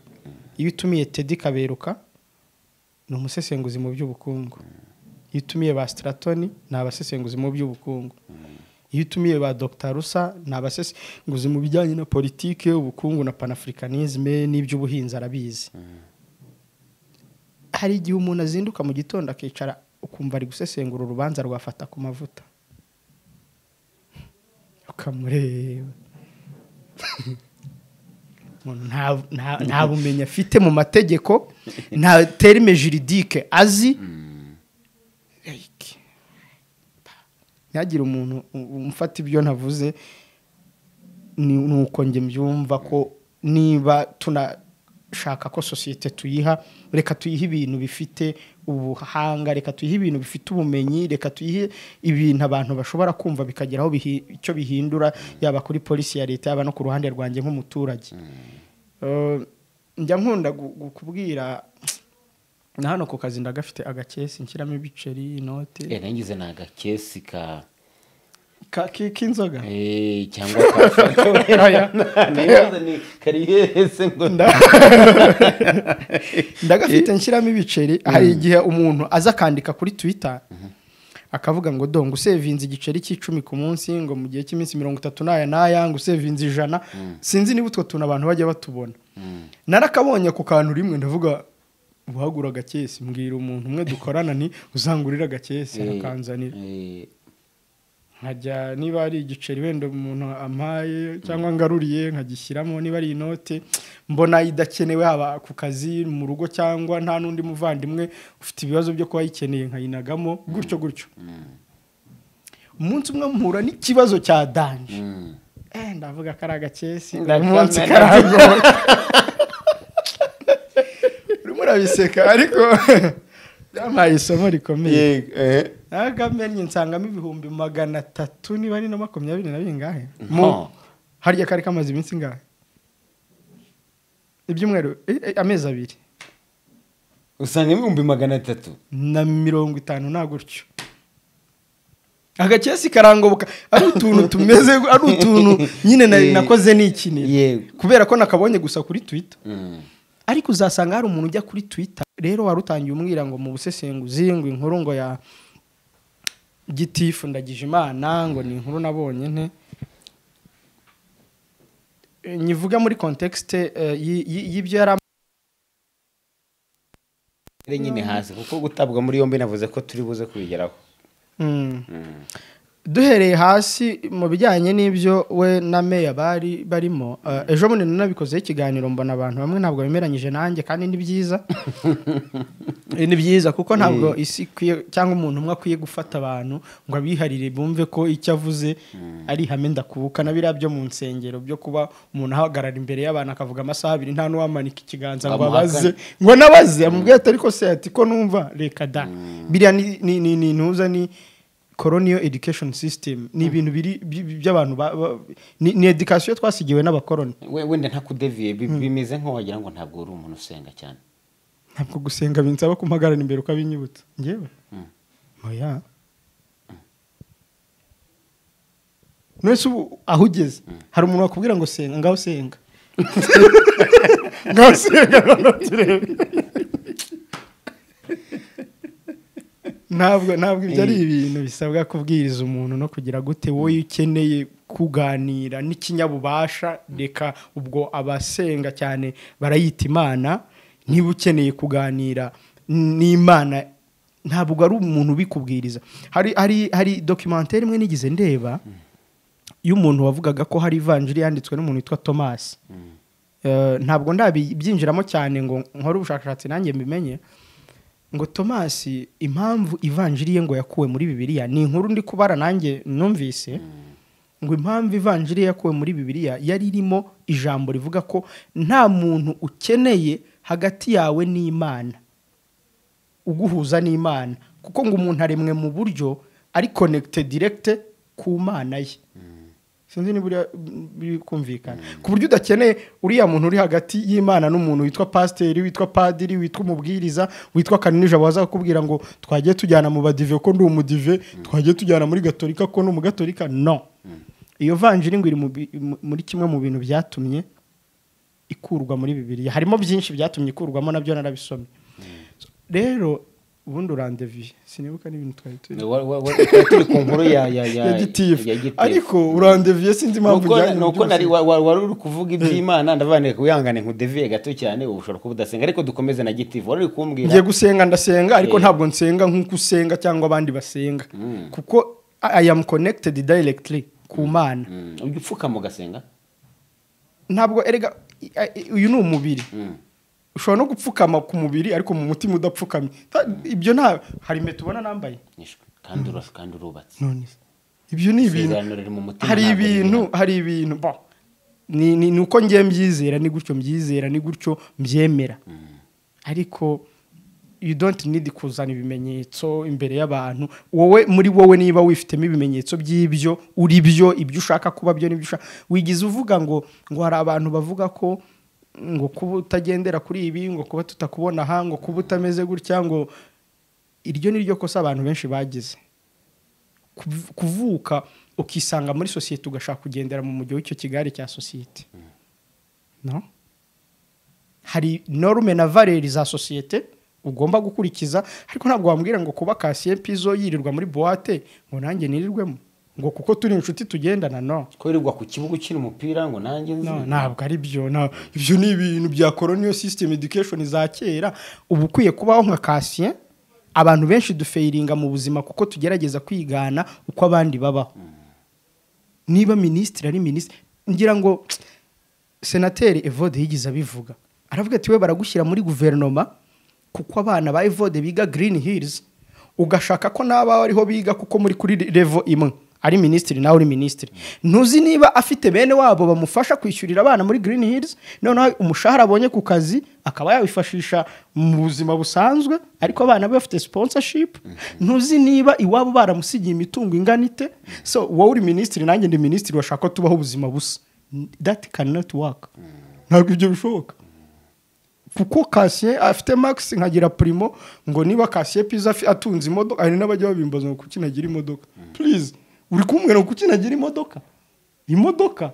S2: iyo utumiye tedi kaberuka ni umusesenguzi mu by'ubukungu iyo utumiye ba sitratoni ni abasesenguzi mu by'ubukungu iyo utumiye ba dr rusa ni abasesenguzi mu bijyanye na politiki ubukungu na panafricanisme n'iby'ubuhinzi arabizi hari igihe umuntu azinduka mu gitondo akicara ukumva ari gusesengura urubanza rwafata ku mavuta ukamureba umuntu nta- nta- nta bumenyi afite mu mategeko nta terime juridike azi Like, ntihagire umuntu u- umfata ibyo navuze ni ni uko njye mbyumva ko niba tunashaka ko sosiyete tuyiha reka tuyihe ibintu bifite ubuhanga reka tuyihe ibintu bifite ubumenyi reka tuyihe ibintu abantu bashobora kumva bikagira aho bihi- icyo bihindura yaba kuri polisi ya leta yaba no ku ruhande rwanjye nk'umuturage Eh, njya nkunda gu- gu- kubwira na hano ku kazi ndagafite agakesi nshyiramo ibiceri inoti
S1: Eh, nagize ni agakesi ka
S2: Ka- ki- k'inzoga
S1: Eh, cyangwa ka
S2: Oya.
S1: Nagize ni kariyese ngo
S2: Nda- ndagafite nshyiramo ibiceri hari igihe umuntu aza akandika kuri twitter akavuga ngo do ngo usevinze igiceri cy'icumi ku munsi ngo mu gihe cy'iminsi mirongo itatu n'aya n'aya ngo usevinze ijana sinzi niba utwo tuntu abantu bajya batubona narakabonye ku kantu rimwe ndavuga guhagura agakesi mbwira umuntu umwe dukorana ni uzangurira agakesi
S1: Eh,
S2: akanzanira
S1: eh,
S2: nkajya niba ari igiceri wenda umuntu ampaye cyangwa ngaruriye nkagishyiramo niba ari inote mbona idakenewe haba ku kazi mu rugo cyangwa nta n'undi muvandimwe ufite ibibazo byo kuba ayikeneye nkayinagamo gutyo gutyo umunsi umwe mpura n'ikibazo cya danje
S1: mm.
S2: Eh, ndavuga ko ari agakesi uyu
S1: Ndakamena.
S2: munsi karangora urimo urabiseka ariko byampaye isomo rikomeye agamenye nsangamo ibihumbi magana atatu niba ari na makumyabiri na bingahe
S1: Nta.
S2: mu harya kari kamaze iminsi ingahe ibyumweru eh, eh, amezi abiri
S1: usanga ibihumbi magana atatu
S2: na mirongo itanu nta gutyo agakesi karangoboka ari utuntu tumeze ari utuntu nyine nari
S1: Eh,
S2: nakoze nikinira
S1: yego
S2: kubera ko nakabonye gusa kuri twitter
S1: Mm.
S2: ariko uzasanga hari umuntu ujya kuri twitter rero wari utangiye umwira ngo mu busesenguzi ngo inkuru ngo ya gitifu ndagije imana ngo ni inkuru nabonye nte E, nyivuga muri context y'ibyo yari am-
S1: Rero nyine hasi kuko gutabwa muri yombi navuze ko turi buze kubigeraho
S2: Mm.
S1: Mm.
S2: duhereye hasi mu bijyanye n'ibyo we na meya bari barimo eh, ejo bundi nanabikozeho ikiganiro mbona abantu bamwe ntabwo bemeranyije nanjye kandi ni byiza Eh, ni byiza kuko ntabwo isi ikwiye cyangwa umuntu umwe akwiye gufata abantu ngo abiharire bumve ko icyo avuze ari ihame ndakubuka na biriya byo mu nsengero byo kuba umuntu ahagarara imbere y'abantu akavuga amasaha abiri nta n'uwamanika ikiganza ngo
S1: Amuhakane.
S2: abaze ngo nabaze amubwiye ati ariko se ati ko numva reka da biriya ni- ni ni- ni ntuza ni colonial education system ni ibintu biri by- by- by'abantu ba- ba- ni ni education twasigiwe n'abakoroni
S1: we wenda ntakudeviye bi- bimeze nk'aho wagira ngo ntabwo uri umuntu usenga cyane
S2: ntabwo gusenga binsaba kumpagarara imbere ukabinyibutsa ngewe oya none se ubu aho ugeze hari umuntu wakubwira ngo senga ngaho senga ngaho senga ngaho turebe ntabwo ntabwo ibyo ari ibintu bisabwa kubwiriza umuntu no kugira gute wowe iyo ukeneye kuganira n'ikinyabubasha reka ubwo abasenga cyane barayita imana niba ukeneye kuganira n'imana ntabwo ari umuntu ubikubwiriza hari hari hari dokimantere imwe nigeze ndeba y'umuntu wavugaga ko hari ivanjiri yanditswe n'umuntu witwa tomasi Eh, ntabwo ndabyinjiramo cyane ngo nkore ubushakashatsi nanjye mbimenye ngo tomasi impamvu ivanjiriye ngo yakuwe muri bibiliya ni inkuru ndi kubara nanjye numvise ngo impamvu ivanjiriye yakuwe muri bibiliya yari irimo ijambo rivuga ko nta muntu ukeneye hagati yawe n'imana uguhuza n'imana kuko ngo umuntu aremwe mu buryo ari konegite diregite ku mana ye sinzi niba uri- biri kumvikana ku buryo udakeneye uriya muntu uri hagati y'imana n'umuntu witwa pasiteri witwa padiri witwa umubwiriza witwa kaninijabo waza kukubwira ngo twagiye tujyana mu badive ko ndi umudive twagiye tujyana muri gatolika ko ni umugatolika no iyo vanjiri ngo iri mu bi- mu- muri kimwe mu bintu byatumye ikurwa muri bibiriya harimo byinshi byatumye ikurwamo nabyo narabisomye rero ubundi urandeviye sinibuka n'ibintu twari turi
S1: Wa- wa- wa- twari turi ku nkuru ya ya ya
S2: ya gitifu
S1: ya gitifu.
S2: ariko urandeviye sinzi impamvu
S1: Nuko-
S2: ujyanye
S1: nuko
S2: ibyose.
S1: nari wa- wa- wari uri kuvuga iby'imana ndavanira wihangane nkudeviye gato cyane ubu ushobora kuba udasenga ariko dukomeze na gitifu wari uri kumbwira
S2: ngiye gusenga ndasenga ariko
S1: Eh.
S2: ntabwo nsenga nk'uko usenga cyangwa abandi basenga kuko i I am connected directly ku mana
S1: Mm, ujya upfukama ugasenga
S2: ntabwo erega i- i- uyu ni umubiri
S1: Mm.
S2: ushobora no gupfukama ku mubiri ariko mu mutima udapfukamye Ta- ibyo nta hari impeta ubona nambaye
S1: Nishwe. kandi ura- kandi urubatse
S2: none se, ibyo ni ibintu
S1: Isezerano riri mu mutima,
S2: hari
S1: ntabwo riri
S2: ibintu
S1: mu
S2: hari ibintu bo ni ni ni uko ngiye mbyizera ni gutyo mbyizera ni gutyo mbyemera ariko you don't need kuzana ibimenyetso imbere y'abantu wowe muri wowe niba wifitemo ibimenyetso by'ibyo uri byo ibyo ushaka kuba byo n'ibyo ushaka wigize uvuga ngo ngo hari abantu bavuga ko ngo kuba utagendera kuri ibi ngo kuba tutakubona aha ngo kuba utameze gutya ngo iryo ni ryo kosa abantu benshi bagize kuv- kuvuka ukisanga muri sosiyete ugashaka kugendera mu mujyi w'icyo kigare cya sosiyete no hari norume na valeri za sosiyete ugomba gukurikiza ariko ntabwo wambwira ngo kuba kasiye pizo yirirwa muri buwate ngo nanjye nirirwemo ngo kuko turi inshuti tugendana no
S1: ko wirirwa ku kibuga ukina umupira ngo nanjye nzi
S2: No, ntabwo ari byo nta- ibyo ni ibintu bya colonial system education za kera uba ukwiye kubaho nka kasiye abantu benshi dufayiringa mu buzima kuko tugerageza kwigana uko abandi babaho niba minisitiri ari minisitiri ngira ngo senateri evode yigeze abivuga aravuga ati we baragushyira muri guverinoma kuko abana ba evode biga green hills ugashaka ko n'abawe ariho biga kuko muri kuri revo imwe ari minisitiri nawe uri minisitiri ntuzi niba afite bene wabo bamufasha kwishyurira abana muri green hills noneho umushahara abonye ku kazi akaba yawifashisha mu buzima busanzwe ariko abana be bafite sponsorship ntuzi niba iwabo baramusigiye imitungo ingana ite so wowe uri minisitiri nanjye ndi minisitiri washaka ko tubaho ubuzima busa that cannot work ntabwo ibyo bishoboka kuko kasiye afite max nkagira primo ngo niba kasiye piza afi- atunze imodoka hari n'abajya babimbaza ngo kuki nagira imodoka please uri kumbwira ngo kuki nagira imodoka imodoka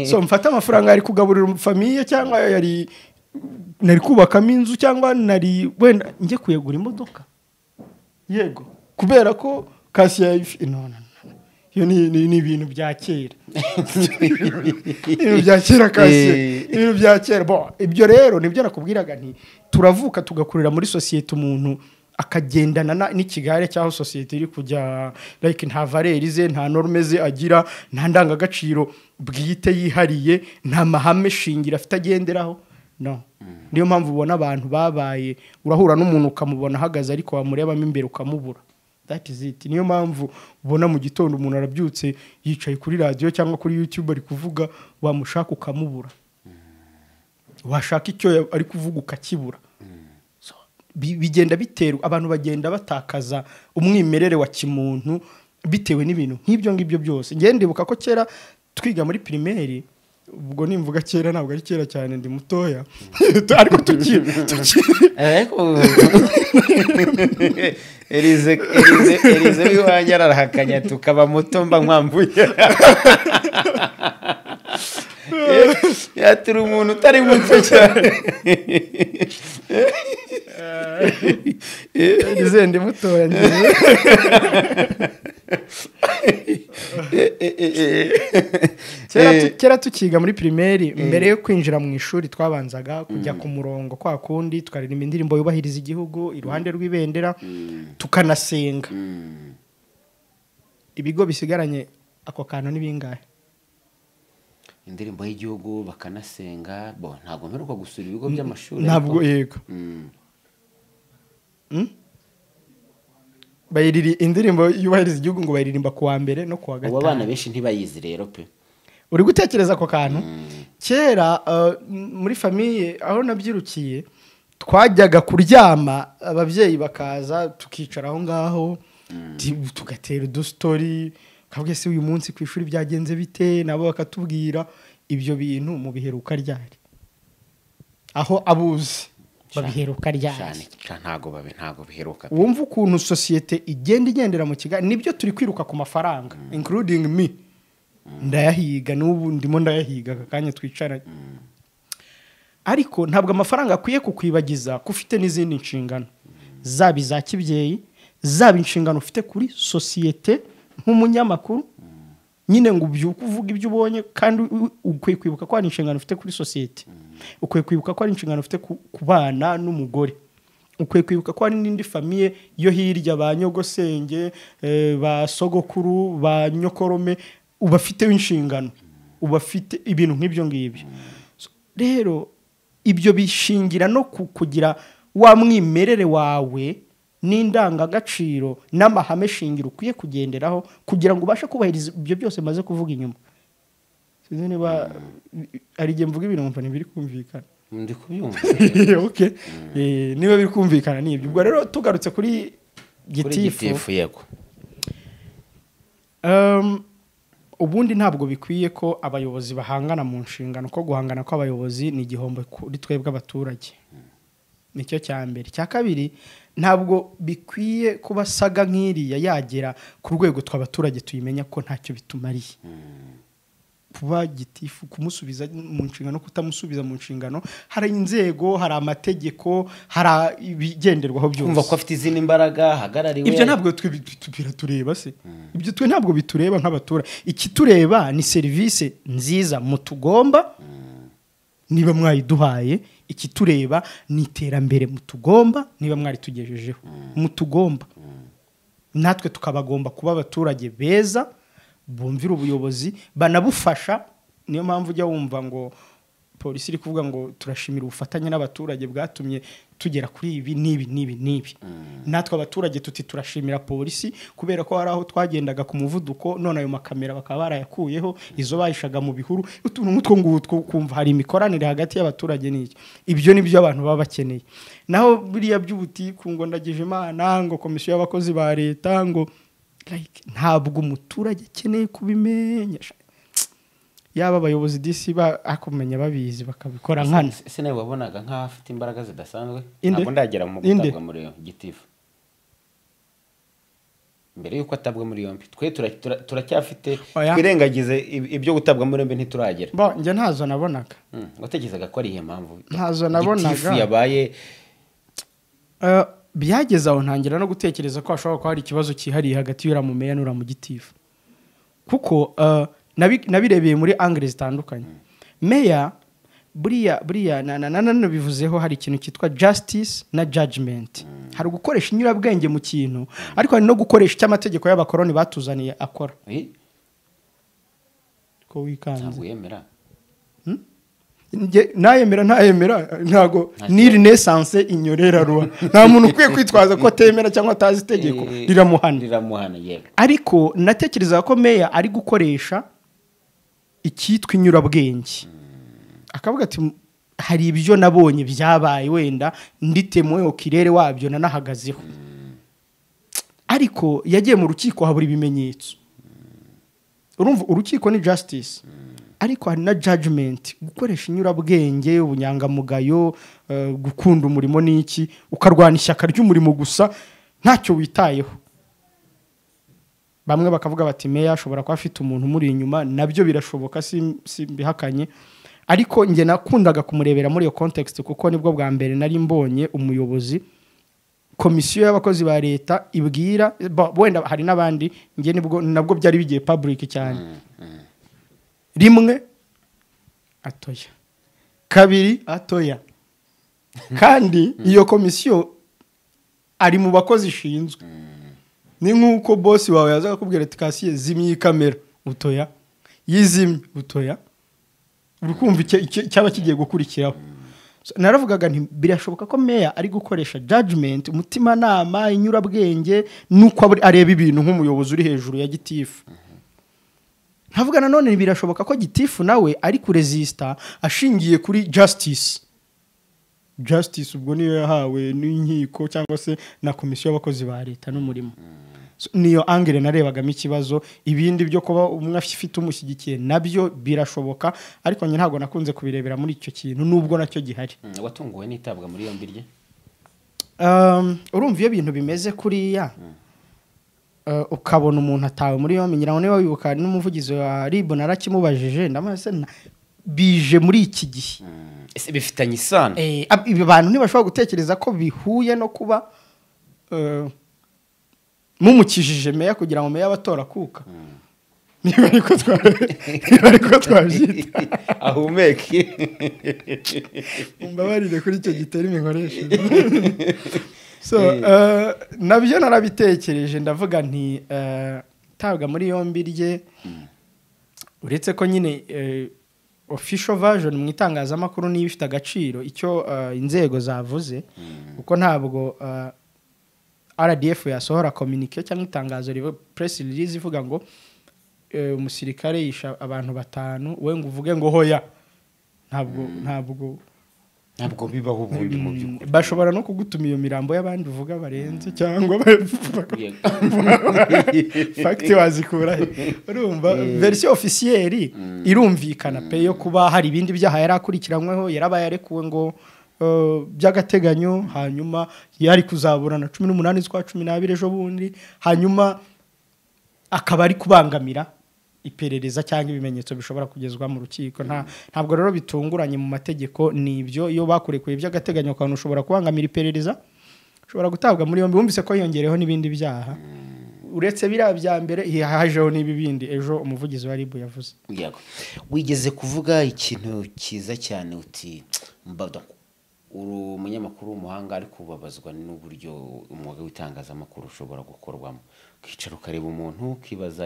S2: so mfate amafaranga yari kugaburira famiye cyangwa yari nari kubakamo inzu cyangwa nari wenda njye kuyagura imodoka yego kubera ko kasiye yayifi no, no, no. iyo ni- ni ni ibintu bya kera ibintu bya kera kasi
S1: Eh.
S2: ibintu bya kera bo ibyo rero nibyo nakubwiraga nti turavuka tugakurira muri sosiyete umuntu akagendana na- n'ikigare cy'aho sosiyete iri kujya like nta valeri ze nta norme ze agira nta ndangagaciro bwite yihariye nta mahame shingiro afite agenderaho no niyo mpamvu ubona abantu babaye urahura n'umuntu ukamubona ahagaze ariko wamurebamo imbere ukamubura that is it niyo mpamvu ubona mu gitondo umuntu arabyutse yicaye kuri radiyo cyangwa kuri youtube ari kuvuga wamushaka ukamubura washaka icyo ya- ari kuvuga ukakibura So, bi- bigenda biterwa abantu bagenda batakaza umwimerere wa kimuntu bitewe n'ibintu nk'ibyo ngibyo byose njyewe ndibuka ko kera twiga muri pirimeri ubwo nimvuga kera ntabwo ari kera cyane ndi mutoya ariko tukiri tukiri
S1: ariko erize erize erize w'iwanjye ararahakanya tukaba muto mba nkwambuye yatira umuntu utari muto cyane
S2: Nizeye ndi mutoya njyewe kera, tu- kera tukiga muri pirimeri mbere yo kwinjira mu ishuri twabanzaga kujya ku murongo kwa kundi tukaririmba indirimbo yubahiriza igihugu iruhande rw'ibendera tukanasenga ibigo bisigaranye ako kantu ni bingahe
S1: indirimbo y'igihugu bakanasenga bo ntabwo mperuka gusura ibigo by'amashuri
S2: ntabwo
S1: ariko-
S2: yego
S1: Mm.
S2: Mm? bayiriri indirimbo yubahiriza igihugu ngo bayiririmba ku wa mbere no ku wa
S1: ubu abana
S2: gatanu
S1: benshi ntibayizi rero pe
S2: uri gutekereza ako kantu kera uh, m- muri famiye aho nabyirukiye twajyaga kuryama ababyeyi bakaza tukicara aho ngaho ti- tugatera udusitori kabwe se uyu munsi ku ishuri byagenze bite nabo bakatubwira ibyo bintu mu biheruka ryari aho abuzi babiheruka ryari
S1: cyane ca- ntago babe ntago biheruka pe.
S2: wumva ukuntu sosiyete igenda igendera mu kigali nibyo turi kwiruka ku mafaranga including me ndayahiga n'ubu ndimo ndayahiga aka kanya twicaranye ariko ntabwo amafaranga akwiye kukwibagiza ko ufite n'izindi nshingano zaba iza kibyeyi zaba inshingano ufite kuri sosiyete nk'umunyamakuru nyine ngo ubyuke uvuge ibyo ubonye kandi u- ukwiye kwibuka ko hari inshingano ufite kuri sosiyete ukwiye kwibuka ko hari inshingano ufite ku ku bana n'umugore ukwiye kwibuka ko hari n'indi famiye yo hirya ba nyogosenge eh, ba sogokuru ba nyokorome ubafiteho inshingano ubafite ibintu nk'ibyo ngibyo So, rero ibyo bishingira no ku- kugira wa mwimerere wawe n'indangagaciro n'amahame shingiro ukwiye kugenderaho kugira ngo ubashe kubahiriza ibyo byose maze kuvuga inyuma sinzi niba hari igihe mvuga ibintu nkumva ntibiri kumvikana
S1: ndi kubyumva
S2: okay. Eh, niba biri kumvikana nibyo ubwo rero tugarutse kuri
S1: kuri gitifu
S2: gitifu
S1: yego
S2: Um, ubundi ntabwo bikwiye ko abayobozi bahangana mu nshingano ko guhangana kw'abayobozi ni igihombo kuri twebwe abaturage nicyo cya mbere cya kabiri ntabwo bikwiye kuba saga nk'iriya yagera ku rwego tw'abaturage tuyimenya ko ntacyo bitumariye kuba gitifu kumusubiza mu nshingano kutamusubiza mu nshingano hari inzego hari amategeko hari a- ibigenderwaho byose
S1: kumva ko afite izindi mbaraga hagarariwe
S2: ibyo ntabwo twe bi- tu- biratureba se ibyo twe ntabwo bitureba nk'abaturage ikitureba ni serivisi nziza mutugomba niba mwayiduhaye ikitureba ni iterambere mutugomba niba mwaritugejejeho mutugomba natwe tukabagomba kuba abaturage beza bumvira ubuyobozi banabufasha niyo mpamvu ujya wumva ngo polisi iri kuvuga ngo turashimira ubufatanye n'abaturage bwatumye tugera kuri ibi n'ibi n'ibi n'ibi natwe abaturage tuti turashimira polisi kubera ko hari aho twagendaga ku muvuduko none ayo makamera bakaba barayakuyeho izo bayishaga mu bihuru utuntu nk'utwo ngutwo ukumva hari imikoranire hagati y'abaturage n'iki ibyo ni byo abantu baba bakeneye naho biriya by'ubutiku ngo ndagije imana ngo komisiyo y'abakozi ba leta ngo like, ntabwo umuturage akeneye kubimenya yaba abayobozi disi ba akumenya babizi bakabikora nkana
S1: Se- se nawe wabonaga nk'aho afite imbaraga zidasanzwe
S2: Inde?
S1: ntabwo ndagera mu
S2: Inde?
S1: gutabwa muri yombi gitifu mbere y'uko atabwa muri yombi twe tura- tura- turacyafite
S2: Oya.
S1: twirengagize ib- ibyo gutabwa muri yombi ntituragera
S2: bo njye ntazo nabonaga
S1: Mm, watekerezaga ko ari iyo mpamvu
S2: Ntazo nabonaga.
S1: gitifu yabaye
S2: Eh, byageze aho ntangira no gutekereza ko hashobora kuba hari ikibazo cyihariye hagati y'uriya mumeya n'uriya mugitifu kuko eh, nabi- nabirebeye muri angire zitandukanye meya buriya buriya na- na- na- nanabivuzeho hari ikintu cyitwa justice na judgment hari ugukoresha inyurabwenge mu kintu ariko hari no gukoresha icyo amategeko y'abakoroni batuzaniye akora
S1: Eh,
S2: ko wikanze
S1: ntabwo yemera
S2: Nge- nayemera ntayemera ntago
S1: Nta
S2: ni renaissance inyorera ruba nta muntu ukwiye kwitwaza ko atemera cyangwa atazi itegeko
S1: Eh,
S2: riramuhana
S1: riramuhana yego
S2: ariko natekereza ko meya ari gukoresha icyitwa inyurabwenge akavuga ati "M- hari ibyo nabonye byabaye wenda nditemuyeho kirere wabyo nanahagazeho ariko yagiye mu rukiko habura ibimenyetso urumva urukiko ni justice ariko hari na judgment gukoresha inyurabwenge ubunyangamugayo eh, gukunda umurimo n'iki ukarwana ishyaka ry'umurimo gusa ntacyo witayeho bamwe bakavuga bati meya ashobora kuba afite umuntu umuri inyuma nabyo birashoboka sim- simbihakanye ariko njye nakundaga kumurebera muri iyo context kuko nibwo bwa mbere nari mbonye umuyobozi komisiyo y'abakozi ba leta ibwira bo- wenda hari n'abandi njye nibwo nabwo byari bigiye public cyane rimwe atoya kabiri atoya kandi iyo komisiyo ari mu bakozi ishinzwe ni nk'uko bosi wawe yaza akakubwira ati kasiye zimya iyi kamera utoya yizimye utoya uri kumva icyo- icyo- cyaba kigiye gukurikiraho So, naravugaga nti birashoboka ko meya ari gukoresha judgment umutimanama inyurabwenge n'uko abri- areba ibintu nk'umuyobozi uri hejuru ya gitifu ntavuga nanone birashoboka ko gitifu nawe ari kurezisita ashingiye kuri justice justice ubwo niyo yahawe n'inkiko cyangwa se na komisiyo y'abakozi ba leta n'umurimo So, niyo angere narebagamo ikibazo ibindi byo kuba umwe afite umushyigikiye nabyo birashoboka ariko njye ntabwo nakunze kubirebera muri icyo kintu nubwo nacyo gihari
S1: Mm, watunguwe n'itabwa muri yombi rye
S2: Um, urumva iyo ibintu bimeze kuriya uh, ukabona umuntu atawe muri yombi ngira ngo niba wibuka n'umuvugizi wa rib narakimubajije ndamase bije muri iki gihe
S1: Mm, ese bifitanye isano
S2: Eh, ab- ibi bantu ntibashobora gutekereza ko bihuye no kuba eh, mumukijije meya kugira ngo meya abatora akuka niba ariko twa- niba ariko twabyita
S1: ahumeke
S2: mbabarire kuri icyo gitera imikoreshereze so eh, nabyo narabitekereje ndavuga nti eh, tabwa muri yombi rye uretse ko nyine eh, official version mu itangazamakuru niyo ifite agaciro icyo eh, inzego zavuze kuko ntabwo eh, rdf yasohora communique cyangwa itangazo rivuga press release ivuga ngo eh, umusirikare yisha abantu batanu we ngo uvuge ngo hoya ntabwo ntabwo
S1: ntabwo bibaho ubundi mu by'ukuri
S2: bashobora no kugutuma iyo mirambo y'abandi uvuga barenze cyangwa ba- fagiti wazikura he urumva verisiyo ofisiyeri irumvikana pe yo kuba hari ibindi byaha yari akurikiranyweho yarabaye arekuwe ngo eh, by'agateganyo hanyuma yari kuzaburana cumi n'umunani z'ukwa cumi n'abiri ejo bundi hanyuma akaba ari kubangamira iperereza cyangwa ibimenyetso bishobora kugezwa mu rukiko nta ntabwo rero bitunguranye mu mategeko ni ibyo iyo bakurekuye by'agateganyo akantu ushobora kubangamira iperereza ushobora gutabwa muri yombi wumvise ko yongereho n'ibindi byaha uretse biriya bya mbere hajeho n'ibi bindi ejo umuvugizi wa ribu yavuze
S1: Yego. wigeze kuvuga ikintu cyiza cyane uti mbada uri umunyamakuru w'umuhanga ariko ubabazwa n'uburyo umwuga w'itangazamakuru ushobora gukorwamo ukicara ukareba umuntu ukibaza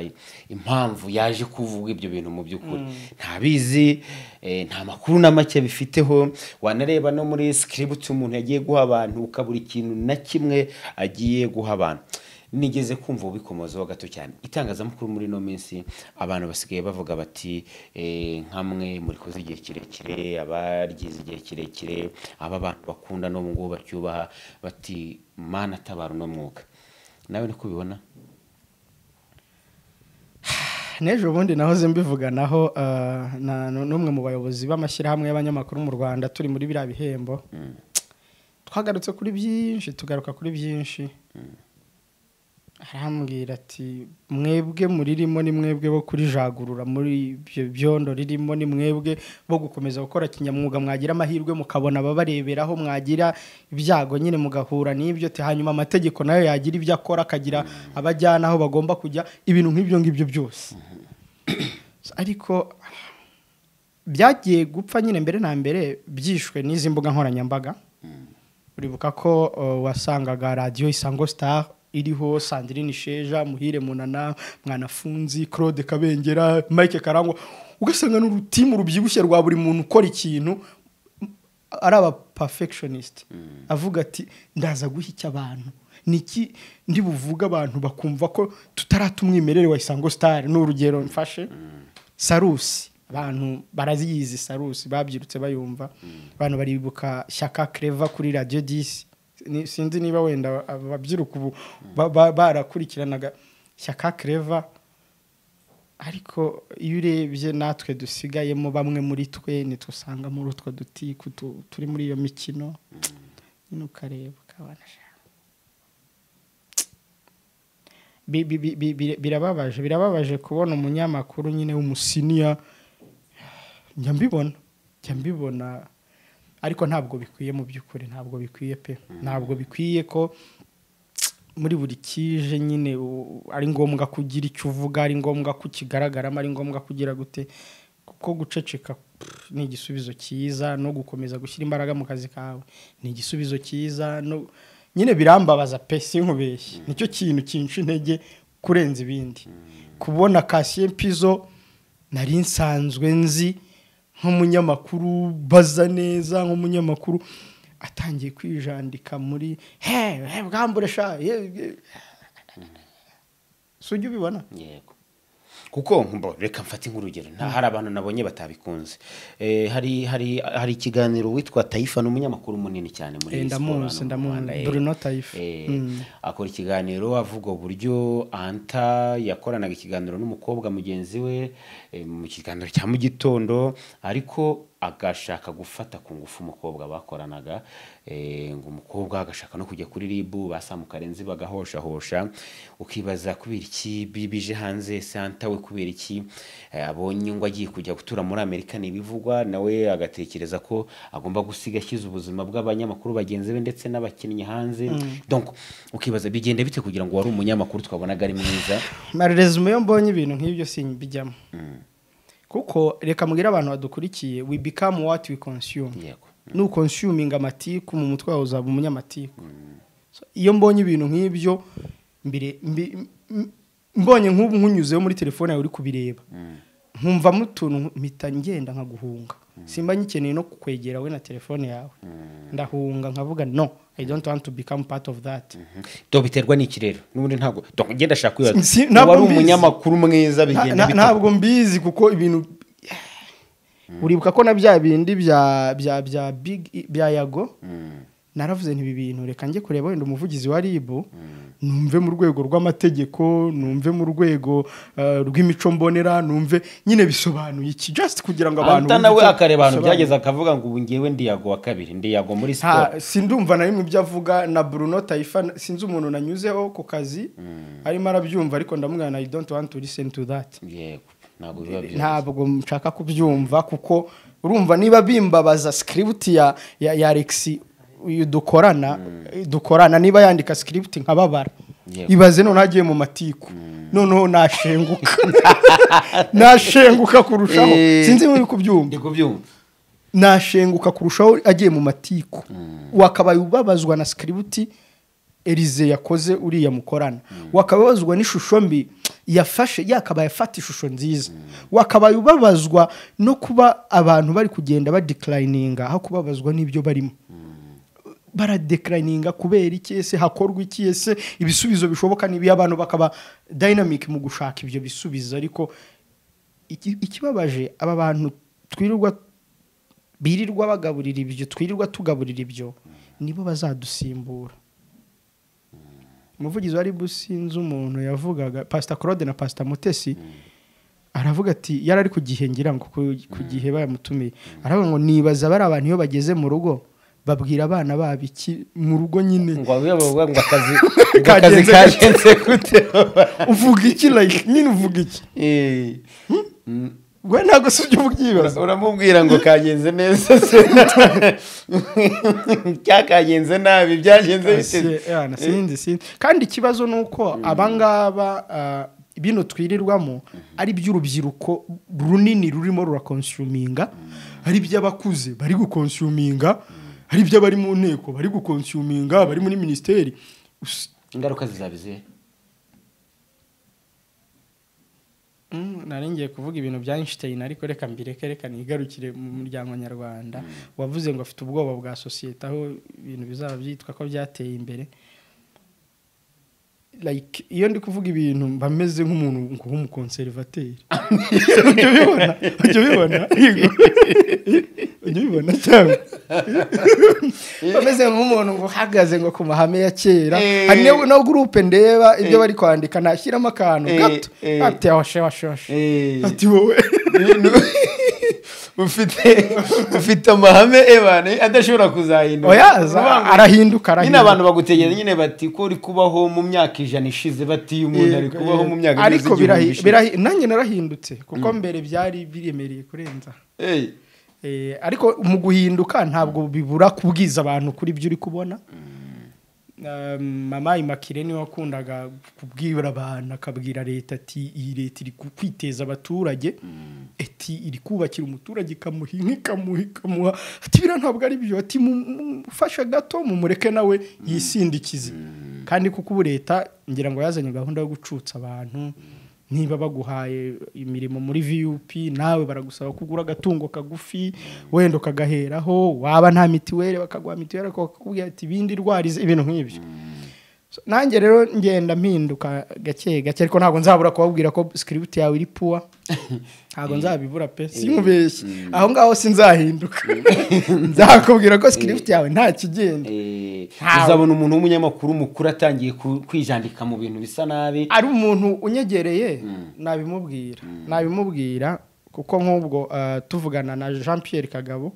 S1: impamvu yaje kuvuga ibyo bintu mu by'ukuri ntabizi eh, nta makuru na make bifiteho wanareba no muri sikiributi umuntu yagiye guha abantu ukabura ikintu na kimwe agiye guha abantu nigeze kumva ubikomozaho gato cyane itangazamakuru muri ino minsi abantu basigaye bavuga bati eh, nka mwe murikoze igihe kirekire abaryize igihe kirekire aba abantu bakunda n'ubu ngubu bacyubaha bati mana atabara uno mwuga nawe niko ubibona
S2: n'ejo bundi nahoze mbivuganaho eh, na- n- n'umwe mu bayobozi b'amashyirahamwe y'abanyamakuru mu rwanda turi muri biriya bihembo twagarutse kuri byinshi tugaruka kuri byinshi arambwira ati mwebwe muririmo ni mwebwe bo kurijagurura muri ibyo byondo ririmo ni mwebwe bo gukomeza gukora kinyamwuga mwagira amahirwe mukabona ababareberaho mwagira ibyago nyine mugahura n'ibyo te hanyuma amategeko nayo yagira ibyo akora akagira abajyana aho bagomba kujya ibintu nk'ibyo ngibyo byose ariko byagiye gupfa nyine mbere na mbere byishwe n'izi mbuga nkoranyambaga uribuka ko uh, wasangaga radiyo isango star iriho sandrine sheja muhire munana mwanafunzi claude kabengera mike karangwa ugasanga ni urutimu rubyibushye rwa buri muntu ukora ikintu m- ari aba perfectionist avuga ati ndaza guha icyo abantu niki ndi buvuge abantu bakumva ko tutarata umwimerere wa isango star ni urugero mfashe sarusi abantu baraziyizi sarusi babyirutse bayumva abantu baribuka shyaka kereva kuri radiyo disi Ni- sinzi niba wenda ababyiruka ubu ba- ba- barakurikiranaga shyaka kereva ariko iyo urebye natwe dusigayemo bamwe muri twe nitwusanga muri utwo dutiku tu- turi muri iyo mikino nyine ukareba ukabona sha. Bi- bi- bi- bi- bi- birababaje birababaje kubona umunyamakuru nyine w'umusiniya njya mbibona njya mbibona ariko ntabwo bikwiye mu by'ukuri ntabwo bikwiye pe ntabwo bikwiye ko muri buri kije nyine u- ari ngombwa kugira icyo uvuga ari ngombwa ko ukigaragaramo ari ngombwa kugira gute kuko guceceka pff, ni igisubizo cyiza no gukomeza gushyira imbaraga mu kazi kawe ni igisubizo cyiza no nyine birambabaza pe sinkubeshye nicyo kintu kinshi intege kurenza ibindi kubona kasiye mpizo nari nsanzwe nzi nk'umunyamakuru baza neza nk'umunyamakuru atangiye kwijandika muri he he bwambure sha ye, ye." si ujya ubibona
S1: yego kuko mbo, reka mfate nk'urugero nta hari abantu nabonye batabikunze Eh, hari hari hari ikiganiro witwa tayifa ni umunyamakuru munini cyane muri
S2: Eh,
S1: iyi siporo
S2: ndamuzi,
S1: hano mu
S2: ndamuzi.
S1: Rwanda, eh.
S2: Bruno Taifa.
S1: Eh,
S2: Mm.
S1: akora ikiganiro avuga uburyo anta yakoranaga ikiganiro n'umukobwa mugenzi we eh, mu kiganiro cya mu gitondo ariko agashaka gufata ku ngufu umukobwa bakoranaga eh, ngo umukobwa agashaka no kujya kuri ribu basamuka renzi bagahoshahosha ukibaza kubera iki bibije hanze se anta we kubera iki Eh, abonye ngo agiye kujya gutura muri amerika ni ibivugwa nawe agatekereza ko agomba gusiga ashyize ubuzima bw'abanyamakuru bagenzi be ndetse n'abakinnyi hanze donc ukibaza bigenda bite kugira ngo wari umunyamakuru twabonaga ari mwiza
S2: resume iyo mbonye ibintu nk'ibyo simbijyamo kuko reka mbwire abantu badukurikiye we become what we consume
S1: yego
S2: nukonsuminga amatiku mu mutwe wawe uzaba umunyamatiku So, iyo mbonye ibintu nk'ibyo mbire- mbi- m- mbonye nk'ubu nkunyuzeho muri telefone yawe uri kubireba nkumva mutuntu mpita ngenda nkaguhunga simba ngikeneye no kukwegera we na telefone yawe ndahunga nkavuga no i don't want to become part of that
S1: do biterwa n'iki rero n'ubundi ntabwo donc ngenda ashaka
S2: Si-
S1: kwibaza
S2: ntabwo
S1: wari
S2: mbizi.
S1: umunyamakuru mwiza
S2: Na-
S1: bigenda
S2: na-
S1: bite
S2: ntabwo mbizi kuko ibintu uribuka ko na bya bindi bya bya bya big bya yago naravuze ntibi bintu reka njye kureba wenda umuvugizi wa ribu numve mu rwego rw'amategeko numve mu rwego eh, rw'imico mbonera numve nyine bisobanuye iki just kugira ngo abantu
S1: anta
S2: bumve
S1: nawe
S2: icyo
S1: akareba ahantu
S2: bisobanuye.
S1: byageze akavuga ngo ubu ngewe ndiyago wa kabiri ndiyago muri siporo
S2: Nta- sindumva na rimwe ibyo avuga na bruno tayifa na- sinzi umuntu nanyuzeho ku kazi arimo arabyumva ariko ndamubwira na i don't want to listen to that
S1: yego ntabwo biba byiza
S2: ntabwo nshaka kubyumva kuko urumva niba bimbabaza sikiributi ya ya ya Alex uyu dukorana dukorana niba yandika sikiributi nkababara
S1: Yego.
S2: ibaze noneho agiye mu matiku noneho nashenguka nashenguka kurushaho
S1: Eh.
S2: sinzi niba uri kubyumva
S1: ndi kubyumva
S2: nashenguka kurushaho agiye mu matiku wakabaye ubabazwa na sikiributi erize yakoze uriya mukorana wakaba ubabazwa n'ishusho mbi yafashe yakabaye afata ishusho nziza wakabaye ubabazwa no kuba abantu bari kugenda badekarayininga aho kubabazwa n'ibyo barimo baradekarayininga kubera iki ese hakorwa iki ese ibisubizo bishoboka n'ibi abantu bakaba dayinamike mu gushaka ibyo bisubizo ariko iki- ikibabaje aba bantu twirirwa birirwa bagaburira ibyo twirirwa tugaburira ibyo nibo bazadusimbura umuvugizi wari businze umuntu yavugaga pasita claude na pasita mutesi aravuga ati yari ari ku gihe ngira ngo ku ku gihe bayamutumiye aravuga ngo nibaza bari abantu iyo bageze mu rugo babwira abana babo iki mu rugo nyine
S1: ngo abe bavuga ngo akazi ngo akazi
S2: Kagenze gute.
S1: kagenze gute
S2: uvuga iki like nyine uvuga iki
S1: Eh, mm,
S2: we ntabwo si ibyo ubyibaza
S1: uramubwira ngo kagenze neza se cyakagenze nabi byagenze
S2: Si- yeah, na sinzi sinzi kandi ikibazo ni uko abangaba ah, bino twirirwamo ari by'urubyiruko runini rurimo rurakonsuminga ari iby'abakuze bari gukonsuminga ari iby'abari mu nteko bari gukonsuminga bari muri minisiteri Us-
S1: ingaruka zizabizihe
S2: Mm, nari ngiye kuvuga ibintu bya Einstein ariko reka mbireke reka nigarukire mu muryango nyarwanda wavuze ngo afite ubwoba bwa sosiyete aho ibintu bizaba byitwa ko byateye imbere like iyo ndi kuvuga ibintu mba meze nk'umuntu ngo nk'umukonservateri ujya ubibona ujya ubibona Yego. ujya ubibona cyangwa mba meze nk'umuntu ngo uhagaze ngo ku mahame ya kera
S1: Eh.
S2: hari n'iyo- na gurupe ndeba ibyo bari kwandika nashyiramo akantu
S1: Eh,
S2: gato
S1: eh.
S2: ati awashe washe washe ati wowe
S1: ufite ufite amahame ebane adashobora kuzahinduka
S2: oyaza arahinduka
S1: nyine
S2: arahinduka
S1: abantu bagutegereza nyine bati ko uri kubaho mu myaka ijana ishize batiye umuntu ari
S2: Yego,
S1: kubaho
S2: yego.
S1: mu myaka
S2: ariko
S1: igeze igihumbi
S2: birahi-
S1: ishize.
S2: birahi- nanjye narahindutse kuko mbere byari biremereye kurenza
S1: Eh,
S2: Eh, ariko mu guhinduka ntabwo bibura kubwiza abantu kuri ibyo uri kubona Um, mama imakire niwe wakundaga kubwira abantu akabwira leta ati iyi leta iri ku- kwiteza abaturage ati iri kubakira umuturage ikamuha inka ikamuha ikamuha ati biriya ntabwo ari byo ati mufasha gato mumureke nawe yisindikize kandi kuko ubu leta ngira ngo yazanye gahunda yo gucutsa abantu niba baguhaye imirimo muri vup nawe baragusaba kugura agatungo kagufi wenda ukagaheraho waba nta mitiweli bakaguha mitiweli ariko bakakubwira ati ibindi ndwara ize," ibintu nk'ibyo So, nanjye rero ngenda mpinduka gake gake ariko ntabwo nzabura kubabwira ko script yawe iri puwa ntabwo nzabibura pe simubeshye aho ngaho sinzahinduka nzakubwira ko script yawe nta kigenda
S1: Eh,
S2: Ntawe.
S1: uzabona umuntu w'umunyamakuru mukuru atangiye ku- kwijandika mu bintu bisa nabi
S2: ari umuntu unyegereye nabimubwira nabimubwira kuko nk'ubwo eh, tuvugana na jean pierre kagabo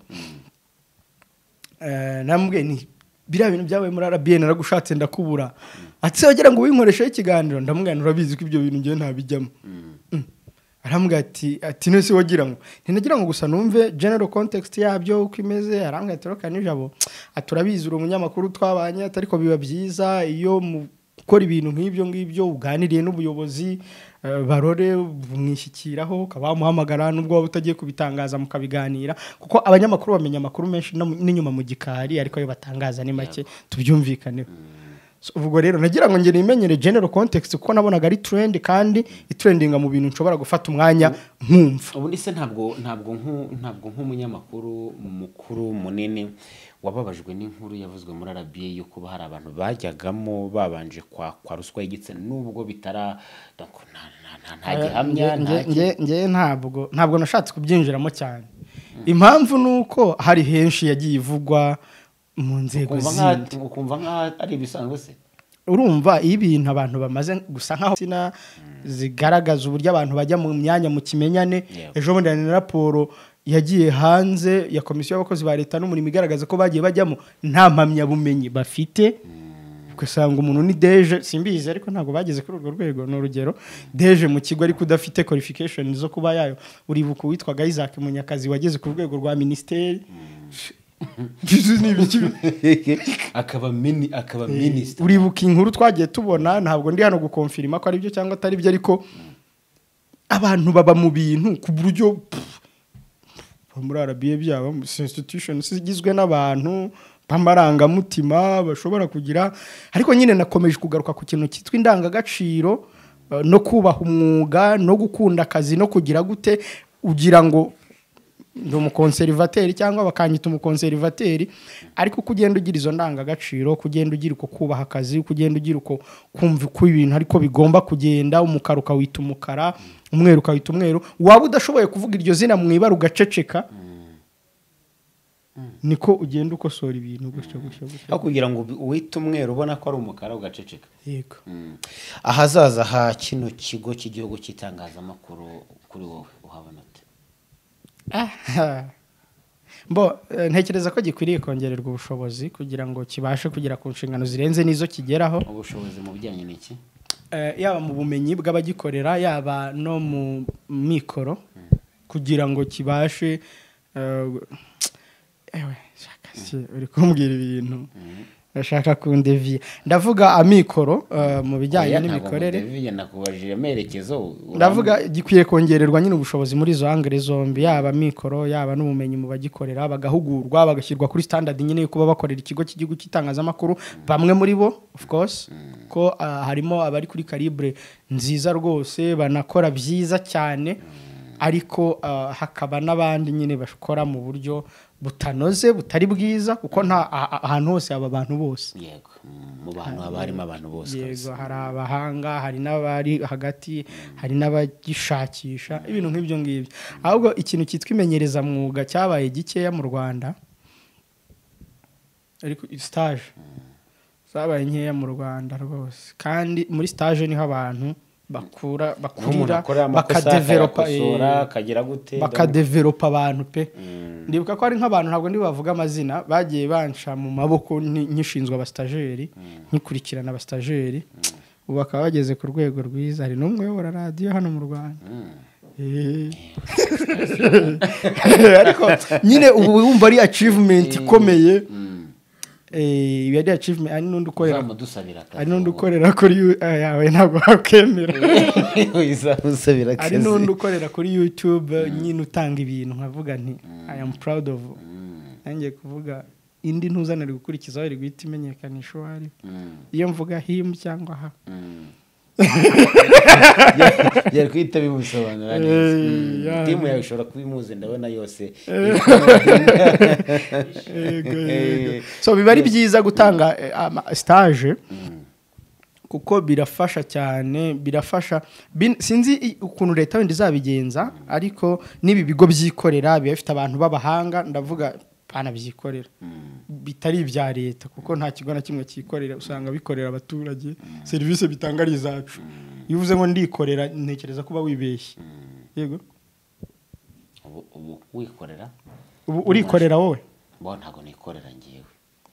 S2: eh, namubwiye ni biriya bintu byabaye muri arabiyeni naragushatse ndakubura ati "Se wagira ngo winkoresheho ikiganiro ndamubwira urabizi ko ibyo bintu ngewe ntabijyamo Mm. arambwira ati ati nese wagira ngo ntinagira ngo gusa numve general context yabyo uko imeze arambwira ati reka nijabo aturabizi uri umunyamakuru twabanye ati ariko biba byiza iyo mu- ukora ibintu nk'ibyo ngibyo uganiriye n'ubuyobozi eh, barore mwishyikiraho ukaba wamuhamagara nubwo waba utagiye kubitangaza mukabiganira kuko abanyamakuru bamenya amakuru menshi no mu- n'inyuma mu gikari ariko ayo batangaza ni make tubyumvikaneho So, ubwo rero nagira ngo ngere imenyere general context kuko nabonaga ari trend kandi itrendinga mu bintu nshobora gufata umwanya nkumva
S1: ubundi se ntabwo ntabwo nku- ntabwo nk'umunyamakuru mukuru munini wababajwe n'inkuru yavuzwe muri arabiye yo kuba hari abantu bajyagamo babanje kwakwa ruswa y'igitsina nubwo bitara donc nta- nta- nta- nta gihamya
S2: Nge-
S1: nta
S2: nge- nge- nge ntabwo ntabwo nashatse kubyinjiramo cyane impamvu ni uko hari henshi yagiye ivugwa mu nzego
S1: ukumva
S2: zindi
S1: nka- ukumva nk'aho ari ibisanzwe se
S2: urumva iyo ibintu abantu bamaze gusa nkaho sina zigaragaza uburyo abantu bajya mu myanya mu kimenyane
S1: Yeah.
S2: ejo bundi hari na raporo yagiye hanze ya komisiyo y'abakozi ba leta n'umurimo igaragaza ko bagiye bajyamo nta mpamyabumenyi bafite ugasanga umuntu ni deje simbizi ariko ntabwo bageze kuri urwo rwego ni urugero deje mu kigo ariko udafite qualification zo kuba yayo uribuka uwitwaga Isaac Munyakazi wageze ku rwego rwa minisiteri ni ibiki
S1: akaba mini akaba minisita
S2: uribuka inkuru twagiye tubona ntabwo ndi hano gukonfirima ko ari byo cyangwa atari byo ariko abantu baba mu bintu ku buryo pff, muri arabiye byaba institution igizwe n'abantu b'amarangamutima bashobora kugira ariko nyine nakomeje kugaruka ku kintu cyitwa indangagaciro eh, no kubaha umwuga no gukunda akazi no kugira gute ugira ngo ndi umukonserivateri cyangwa bakanyita umukonserivateri ariko uko ugenda ugira izo ndangagaciro uko ugenda ugira uko kubaha akazi uko ugenda ugira uko kumva uko ibintu ariko bigomba kugenda umukara ukawita umukara umweru ukawita umweru waba udashoboye kuvuga iryo zina mu ibara ugaceceka niko ugenda ukosora ibintu gutyo gutyo gutyo
S1: aho kugira ngo ubi- uwite umweru ubona ko ari umukara ugaceceka
S2: yego
S1: Mm. ahazaza ha kino kigo cy'igihugu cy'itangazamakuru kuri wowe uhabona ute
S2: Aha. Bo, eh, ntekereza ko gikwiriye kongererwa ubushobozi kugira ngo kibashe kugera ku nshingano zirenze n'izo kigeraho
S1: ubushobozi mu bijyanye n'iki
S2: Eh, yaba mu bumenyi bw'abagikorera yaba no mu mikoro kugira ngo kibashe eh, gu- ewe shaka se uri kumbwira ibintu ndashaka kundeviya ndavuga amikoro eh, mu bijyanye
S1: Oya,
S2: n'imikorere
S1: ntabwo mudeviye, nakubajije amerekezo uramb-
S2: ndavuga gikwiye kongererwa nyine ubushobozi muri izo hangire zombi yaba mikoro yaba n'ubumenyi mu bagikorera bagahugurwa bagashyirwa kuri standard nyine yo kuba bakorera ikigo cy'igihugu cy'itangazamakuru bamwe muri bo of course ko ah, harimo abari kuri calibre nziza rwose banakora byiza cyane ariko ah, hakaba n'abandi nyine bakora mu buryo butanoze butari bwiza kuko nta ah- ah- ahantu hose aba bantu bose
S1: yego mm, mu bantu haba harimo abantu bose kabisa.
S2: yego hari abahanga hari n'abari hagati hari n'abagishakisha ibintu nk'ibyo ngibyo ahubwo ikintu cyitwa imenyerezamwuga cyabaye gikeya mu rwanda ariko sitaje zabaye nkeya mu rwanda rwose kandi muri sitaje niho abantu bakura
S1: Aho umuntu
S2: bakurira
S1: akorera amakosa
S2: bakadeveropa
S1: akayakosora
S2: eh,
S1: akagira gute
S2: bakadeveropa abantu pe ndibuka ko hari nk'abantu ntabwo ndibavuga amazina bagiye banca mu maboko nki- nkishinzwe abasitajeri nkikurikirana abasitajeri ubu bakaba bageze ku rwego rwiza hari n'umwe uyobora radiyo hano mu rwanda Eh. ariko nyine ubu wumva ari achievement ikomeye Eh, ibi ari achievement hari n'undi ukorera
S1: uzamudusabira akazi
S2: hari n'undi ukorera kuri yu- eh, yawe ntabwo wakemera
S1: wowe. uzamusabira
S2: hari
S1: akazi.
S2: n'undi ukorera kuri youtube nyine utanga ibintu nkavuga nti i am proud of nanjye kuvuga indi ntuzanire gukurikizaho iri guhita imenyekanisha uwo ari we.
S1: Mm,
S2: iyo mvuga him cyangwa ha
S1: mm. yari guhita bimusobanura neza Mm,
S2: yeah.
S1: timu yawe ishobora kuba imuzi ndabona yose
S2: Yego, yego. so biba ari byiza gutanga eh, ama- stage kuko birafasha cyane birafasha bin- sinzi i- ukuntu leta wenda izabigenza ariko n'ibi bigo byikorera biba bifite abantu b'abahanga ndavuga banabyikorera bitari ibya leta kuko nta kigo na kimwe cyikorera usanga bikorera abaturage serivisi bitanga ari izacu iyo uvuze ngo ndikorera ntekereza kuba wibeshye yego
S1: Ubu- ubu wikorera
S2: ubu urikorera wowe
S1: bo ntabwo nikorera ngewe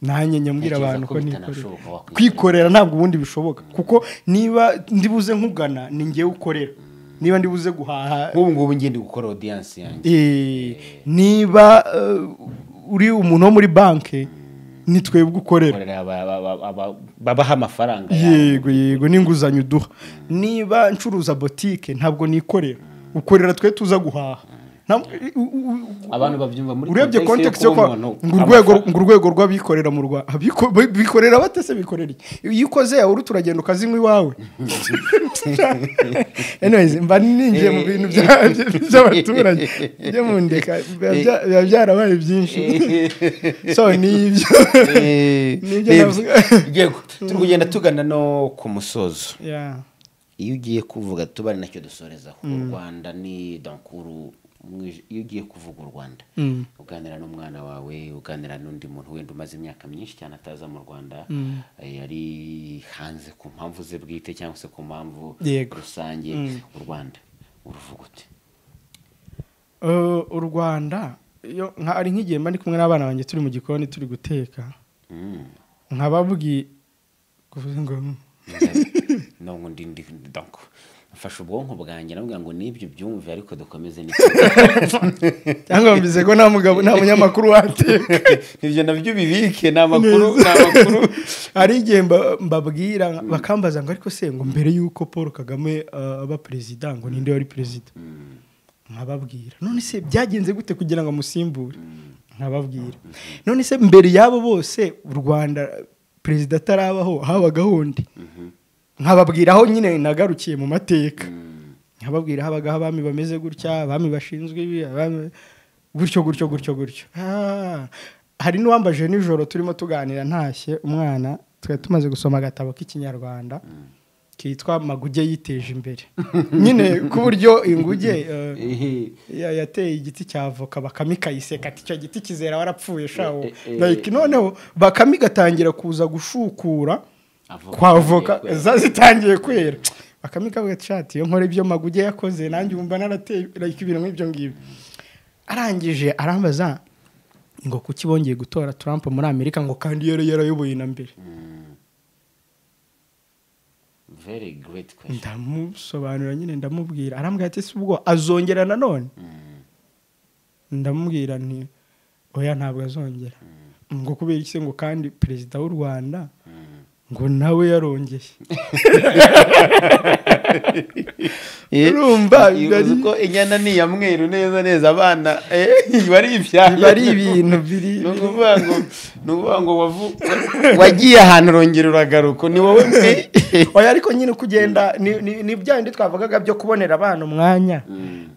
S2: nanjye njya mbwira
S1: Ntekereza
S2: abantu
S1: ko
S2: ko nikorera
S1: bitanashoboka wakwikorera.
S2: kwikorera ntabwo ubundi bishoboka kuko niba ndibuze nkugana ni ngewe ukorera niba ndibuze guhaha
S1: nk'ubu ngubu ngende gukora audience yanjye
S2: eh, niba eh, uri umuntu wo muri banki ni twebwe ukorera
S1: Nkorera aba- aba- aba- aba- babaha amafaranga yawe
S2: yego yego n'inguzanyo uduha niba ncuruza botike ntabwo nikorera ukorera twe tuza guhaha Nta- u- u- u-
S1: abantu babyumva muri
S2: urebye
S1: context
S2: context
S1: yo
S2: yo
S1: kuba
S2: kwa
S1: umuntu
S2: ngo urwego
S1: amafa-
S2: ngo urwego rw'abikorera mu Rwanda Abiko- bi- bikorera bate se bikorera iki iyo ukoze yawe uri turagenda ukazinywa iwawe anyways mba ninjiye mu bintu bya- bya- by'abaturage byo mu ndeka biba bya- biba byarabaye byinshi so nibyo
S1: Eh,
S2: Nibyo
S1: eh,
S2: navuga.
S1: yego turi kugenda tugana no ku musozo
S2: Yeah.
S1: iyo ugiye kuvuga tuba ari nacyo dusorezaho u rwanda ni dankuru umwij- iyo ugiye kuvuga u rwanda uganira n'umwana wawe uganira n'undi muntu wenda umaze imyaka myinshi cyane ataza mu rwanda eh, ari hanze ku mpamvu ze bwite cyangwa se ku mpamvu
S2: Yego.
S1: rusange u rwanda uruvuga ute
S2: Uh, u rwanda iyo nka- ari nk'igihe mba ndi kumwe n'abana banjye turi mu gikoni turi guteka
S1: Mm.
S2: nkababwiye kuvuga ngo
S1: ntabwo ndi ndi donc mfashe ubwonko bwanjye navuga ngo n'ibyo byumve ariko dukomeze ni
S2: cyangwa mbize ko nta mugabo nta munyamakuru wateka
S1: ibyo nabyo bibike ni amakuru ni amakuru
S2: hari igihe mba- mbabwira bakambaza ngo ariko se ngo mbere y'uko paul kagame uh, aba perezida ngo ninde wari perezida nkababwira none se byagenze gute kugira ngo amusimbure nkababwira none se mbere y'abo bose u rwanda perezida atarabaho habagaho undi nkababwira aho nyine nagarukiye mu mateka nkababwira habagaho abami bameze gutya abami bashinzwe ibi abami gutyo gutyo gutyo gutyo Ah, hari n'uwambaje nijoro turimo tuganira ntashye umwana twari tumaze gusoma agatabo k'ikinyarwanda kitwa maguge yiteje imbere nyine ku buryo inguge eh, ya- yateye igiti cya avoka bakame ikayiseka ati icyo giti kizera warapfuye shawo
S1: Eh, eh, eh.
S2: like noneho bakame igatangira kuza gushukura
S1: Avoka
S2: kwa avoka
S1: itangiye kwera.
S2: za zitangiye kwera bakame ikavuga ati shati iyo nkora ibyo maguge yakoze nanjye wumva narateye like ibintu nk'ibyo ngibyo arangije arambaza ngo kuki bongeye gutora Trump muri Amerika ngo kandi yari yarayoboye na mbere
S1: very great question
S2: ndamusobanurira nyine ndamubwira arambwira ati si ubwo azongera nanone ndamubwira nti oya ntabwo azongera ngo kubera iki se ngo kandi perezida w'u rwanda ngo nawe yarongeye urumva biba
S1: uzi
S2: ari-
S1: ko inyana ni iya mweru neza neza abana eh, biba ari ibyaya
S2: biba ari ibintu biri
S1: ni ukuvuga ngo ni ukuvuga ngo wavu- wagiye ahantu urongera uragaruka ni wowe mwe
S2: oya ariko nyine uko ugenda ni- ni ni bya bindi twavugaga byo kubonera abana umwanya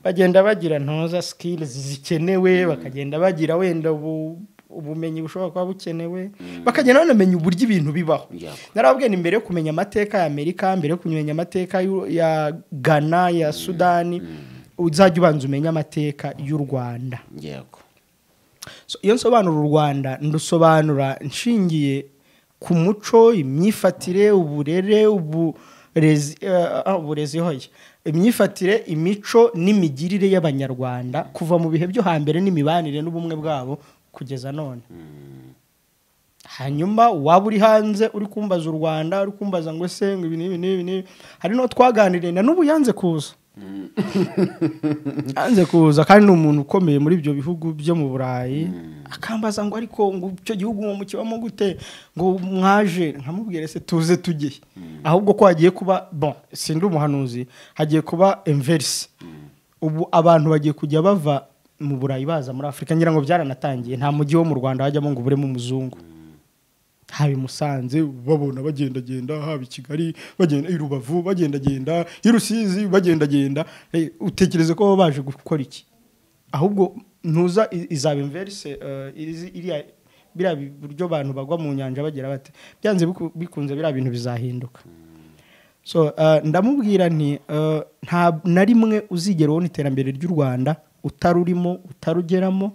S2: bagenda bagira ntoza sikilizi zikenewe bakagenda bagira wenda ubu- ubumenyi bushobora kuba bukenewe bakagenda banamenya uburyo ibintu bibaho
S1: Yego.
S2: narababwiye ni mbere yo kumenya amateka ya amerika mbere yo kumenya amateka y'u- ya ghana ya sudani uzajya ubanza umenye amateka y'u rwanda
S1: yego
S2: So, iyo nsobanura u rwanda ndusobanura nshingiye ku muco imyifatire uburere uburezi eh, ah, uburezi hoya imyifatire imico n'imigirire y'abanyarwanda kuva mu bihe byo hambere n'imibanire n'ubumwe bwabo kugeza none hanyuma waba uri hanze uri kumbaza u rwanda uri kumbaza ngo se ngo ibi n'ibi n'ibi n'ibi hari n'uwo twaganiriye na n'ubu yanze kuza yanze kuza kandi ni umuntu ukomeye muri ibyo bihugu byo mu burayi akambaza ngo ariko ngo icyo gihugu uwo mukibamo gute ngo mwaje nkamubwire se tuze tujye ahubwo ko hagiye kuba bon sindi umuhanuzi hagiye kuba inverse ubu abantu bagiye kujya bava mu burayi baza muri afurika ngira ngo byaranatangiye nta mujyi wo mu rwanda wajyamo ngo uburemo umuzungu haba i musanze babona bagendagenda haba i kigali bagenda i rubavu bagendagenda i rusizi bagendagenda Eh, utekereza ko baba baje gukora iki ahubwo ntuza i- izaba inverse eh, irizi- iriya biriya bi- buryo abantu bagwa mu nyanja bagira bate byanze biku- bikunze biriya bintu bizahinduka so uh, ndamubwira nti uh, nta na rimwe uzigera ubona iterambere ry'u rwanda utarurimo utarugeramo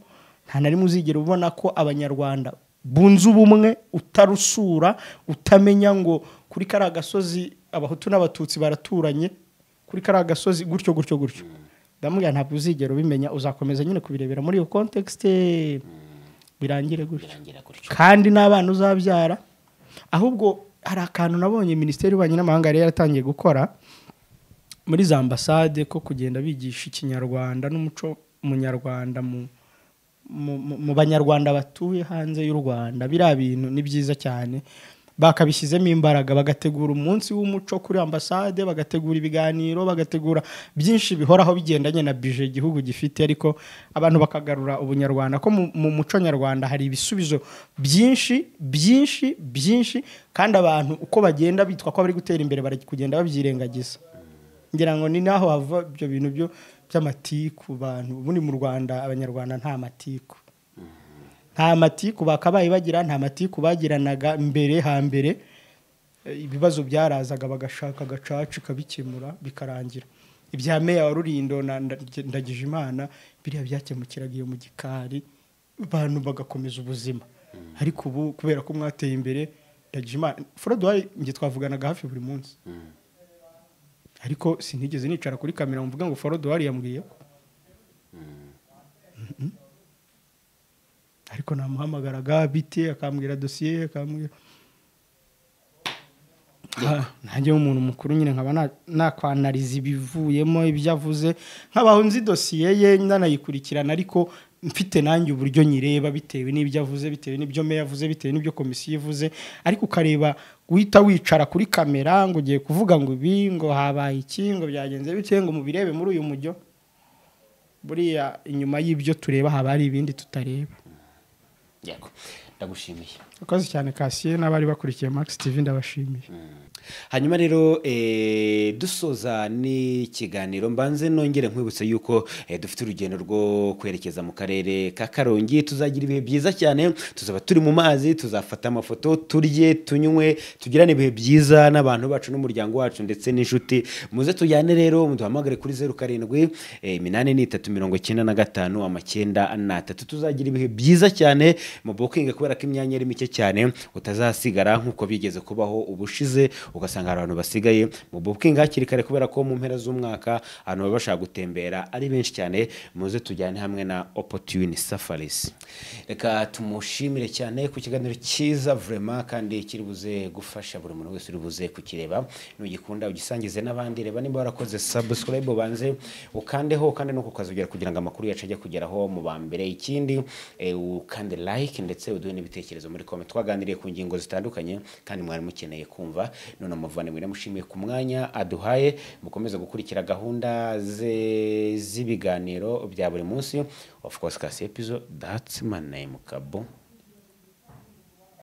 S2: nta na rimwe uzigera ubona ko abanyarwanda bunze ubumwe utarusura utamenya ngo kuri kariya gasozi abahutu n'abatutsi baraturanye kuri kariya gasozi gutyo gutyo gutyo ndamubwira ntabwo uzigera ubimenya uzakomeza nyine kubirebera muri iyo context birangire gutyo
S1: birangira gutyo
S2: kandi n'abana uzabyara ahubwo hari akantu nabonye minisiteri y'ububanyi n'amahanga yari yaratangiye gukora muri za ambasade ko kugenda bigisha ikinyarwanda n'umuco munyarwanda mu mu- mu- mu banyarwanda batuye hanze y'u rwanda biriya bintu ni byiza cyane bakabishyizemo imbaraga bagategura umunsi w'umuco kuri ambasade bagategura ibiganiro bagategura byinshi bihoraho bigendanye na bije igihugu gifite ariko abantu bakagarura ubunyarwanda ko mu, mu muco nyarwanda hari ibisubizo byinshi byinshi byinshi kandi abantu uko bagenda bitwa ko bari gutera imbere bari kugenda babyirengagiza ngira ngo ni naho hava ibyo bintu byo by'amatiku bantu ubundi mu rwanda abanyarwanda nta matiku nta matiku bakabaye bagira nta matiku bagiranaga mbere hambere Eh, ibibazo byarazaga bagashaka agacacu kabikemura bikarangira ibya meya wa rurindo na Nda- ndagijimana biriya byakemukiraga iyo mu gikari abantu bagakomeza ubuzima ariko ubu kubera ko mwateye imbere ndagijimana furodi wayi njye twavuganaga hafi buri munsi ariko sinigeze nicara kuri kamera mvuga ngo forodowari yambwiye ko Mhm. ariko namuhamagaraga bite akambwira dosiye akambwira Ah, nanjye nk'umuntu mukuru nyine nkaba na- nakwanariza ibivuyemo ibyo avuze nkabaho nzi dosiye ye nanayikurikirana ariko mfite nanjye uburyo nyireba bitewe n'ibyo avuze bitewe n'ibyo meya avuze bitewe n'ibyo komisiyo ivuze ariko ukareba guhita wicara kuri kamera ngo ugiye kuvuga ngo ibi ngo habaye iki ngo byagenze bite ngo mubirebe muri uyu mujyo buriya inyuma y'ibyo tureba haba hari ibindi tutareba
S1: yego ndagushimiye
S2: akoze cyane kasiye n'abari bakurikiye max tv ndabashimiye
S1: hanyuma rero eh, dusoza n'ikiganiro mbanze nongere nkwibutsa yuko eh, dufite urugendo rwo kwerekeza mu karere ka karongi tuzagira ibihe byiza cyane tuzaba turi mu mazi tuzafata amafoto turye tunywe tugirane ibihe byiza n'abantu bacu n'umuryango wacu ndetse n'inshuti muze tujyane rero muduhamagare kuri zeru karindwi eh, iminani ni itatu mirongo icyenda na gatanu amacyenda n'atatu tuzagira ibihe byiza cyane mu bukingi kubera ko imyanya ari mike cyane utazasigara nk'uko bigeze kubaho ubushize ugasanga hari abantu basigaye mu bukingi hakiri kare kubera ko mu mpera z'umwaka abantu baba bashaka gutembera ari benshi cyane muze tujyane hamwe na opportune safaris reka tumushimire cyane ku kiganiro cyiza vrema kandi kiri buze gufasha buri muntu wese uri buze kukireba nugikunda ugisangize n'abandi reba niba warakoze subscribe ubanze ukandeho kandi nuko ukazugera kugira ngo amakuru yacu ajye kugeraho mu ba mbere ikindi eh, ukande like ndetse uduhe n'ibitekerezo muri comment twaganiriye ku ngingo zitandukanye kandi mwari mukeneye kumva none amuvane mwira mushimiye ku mwanya aduhaye mukomeze gukurikira gahunda ze- z'ibiganiro bya buri munsi of course kasi episode that's my name kabo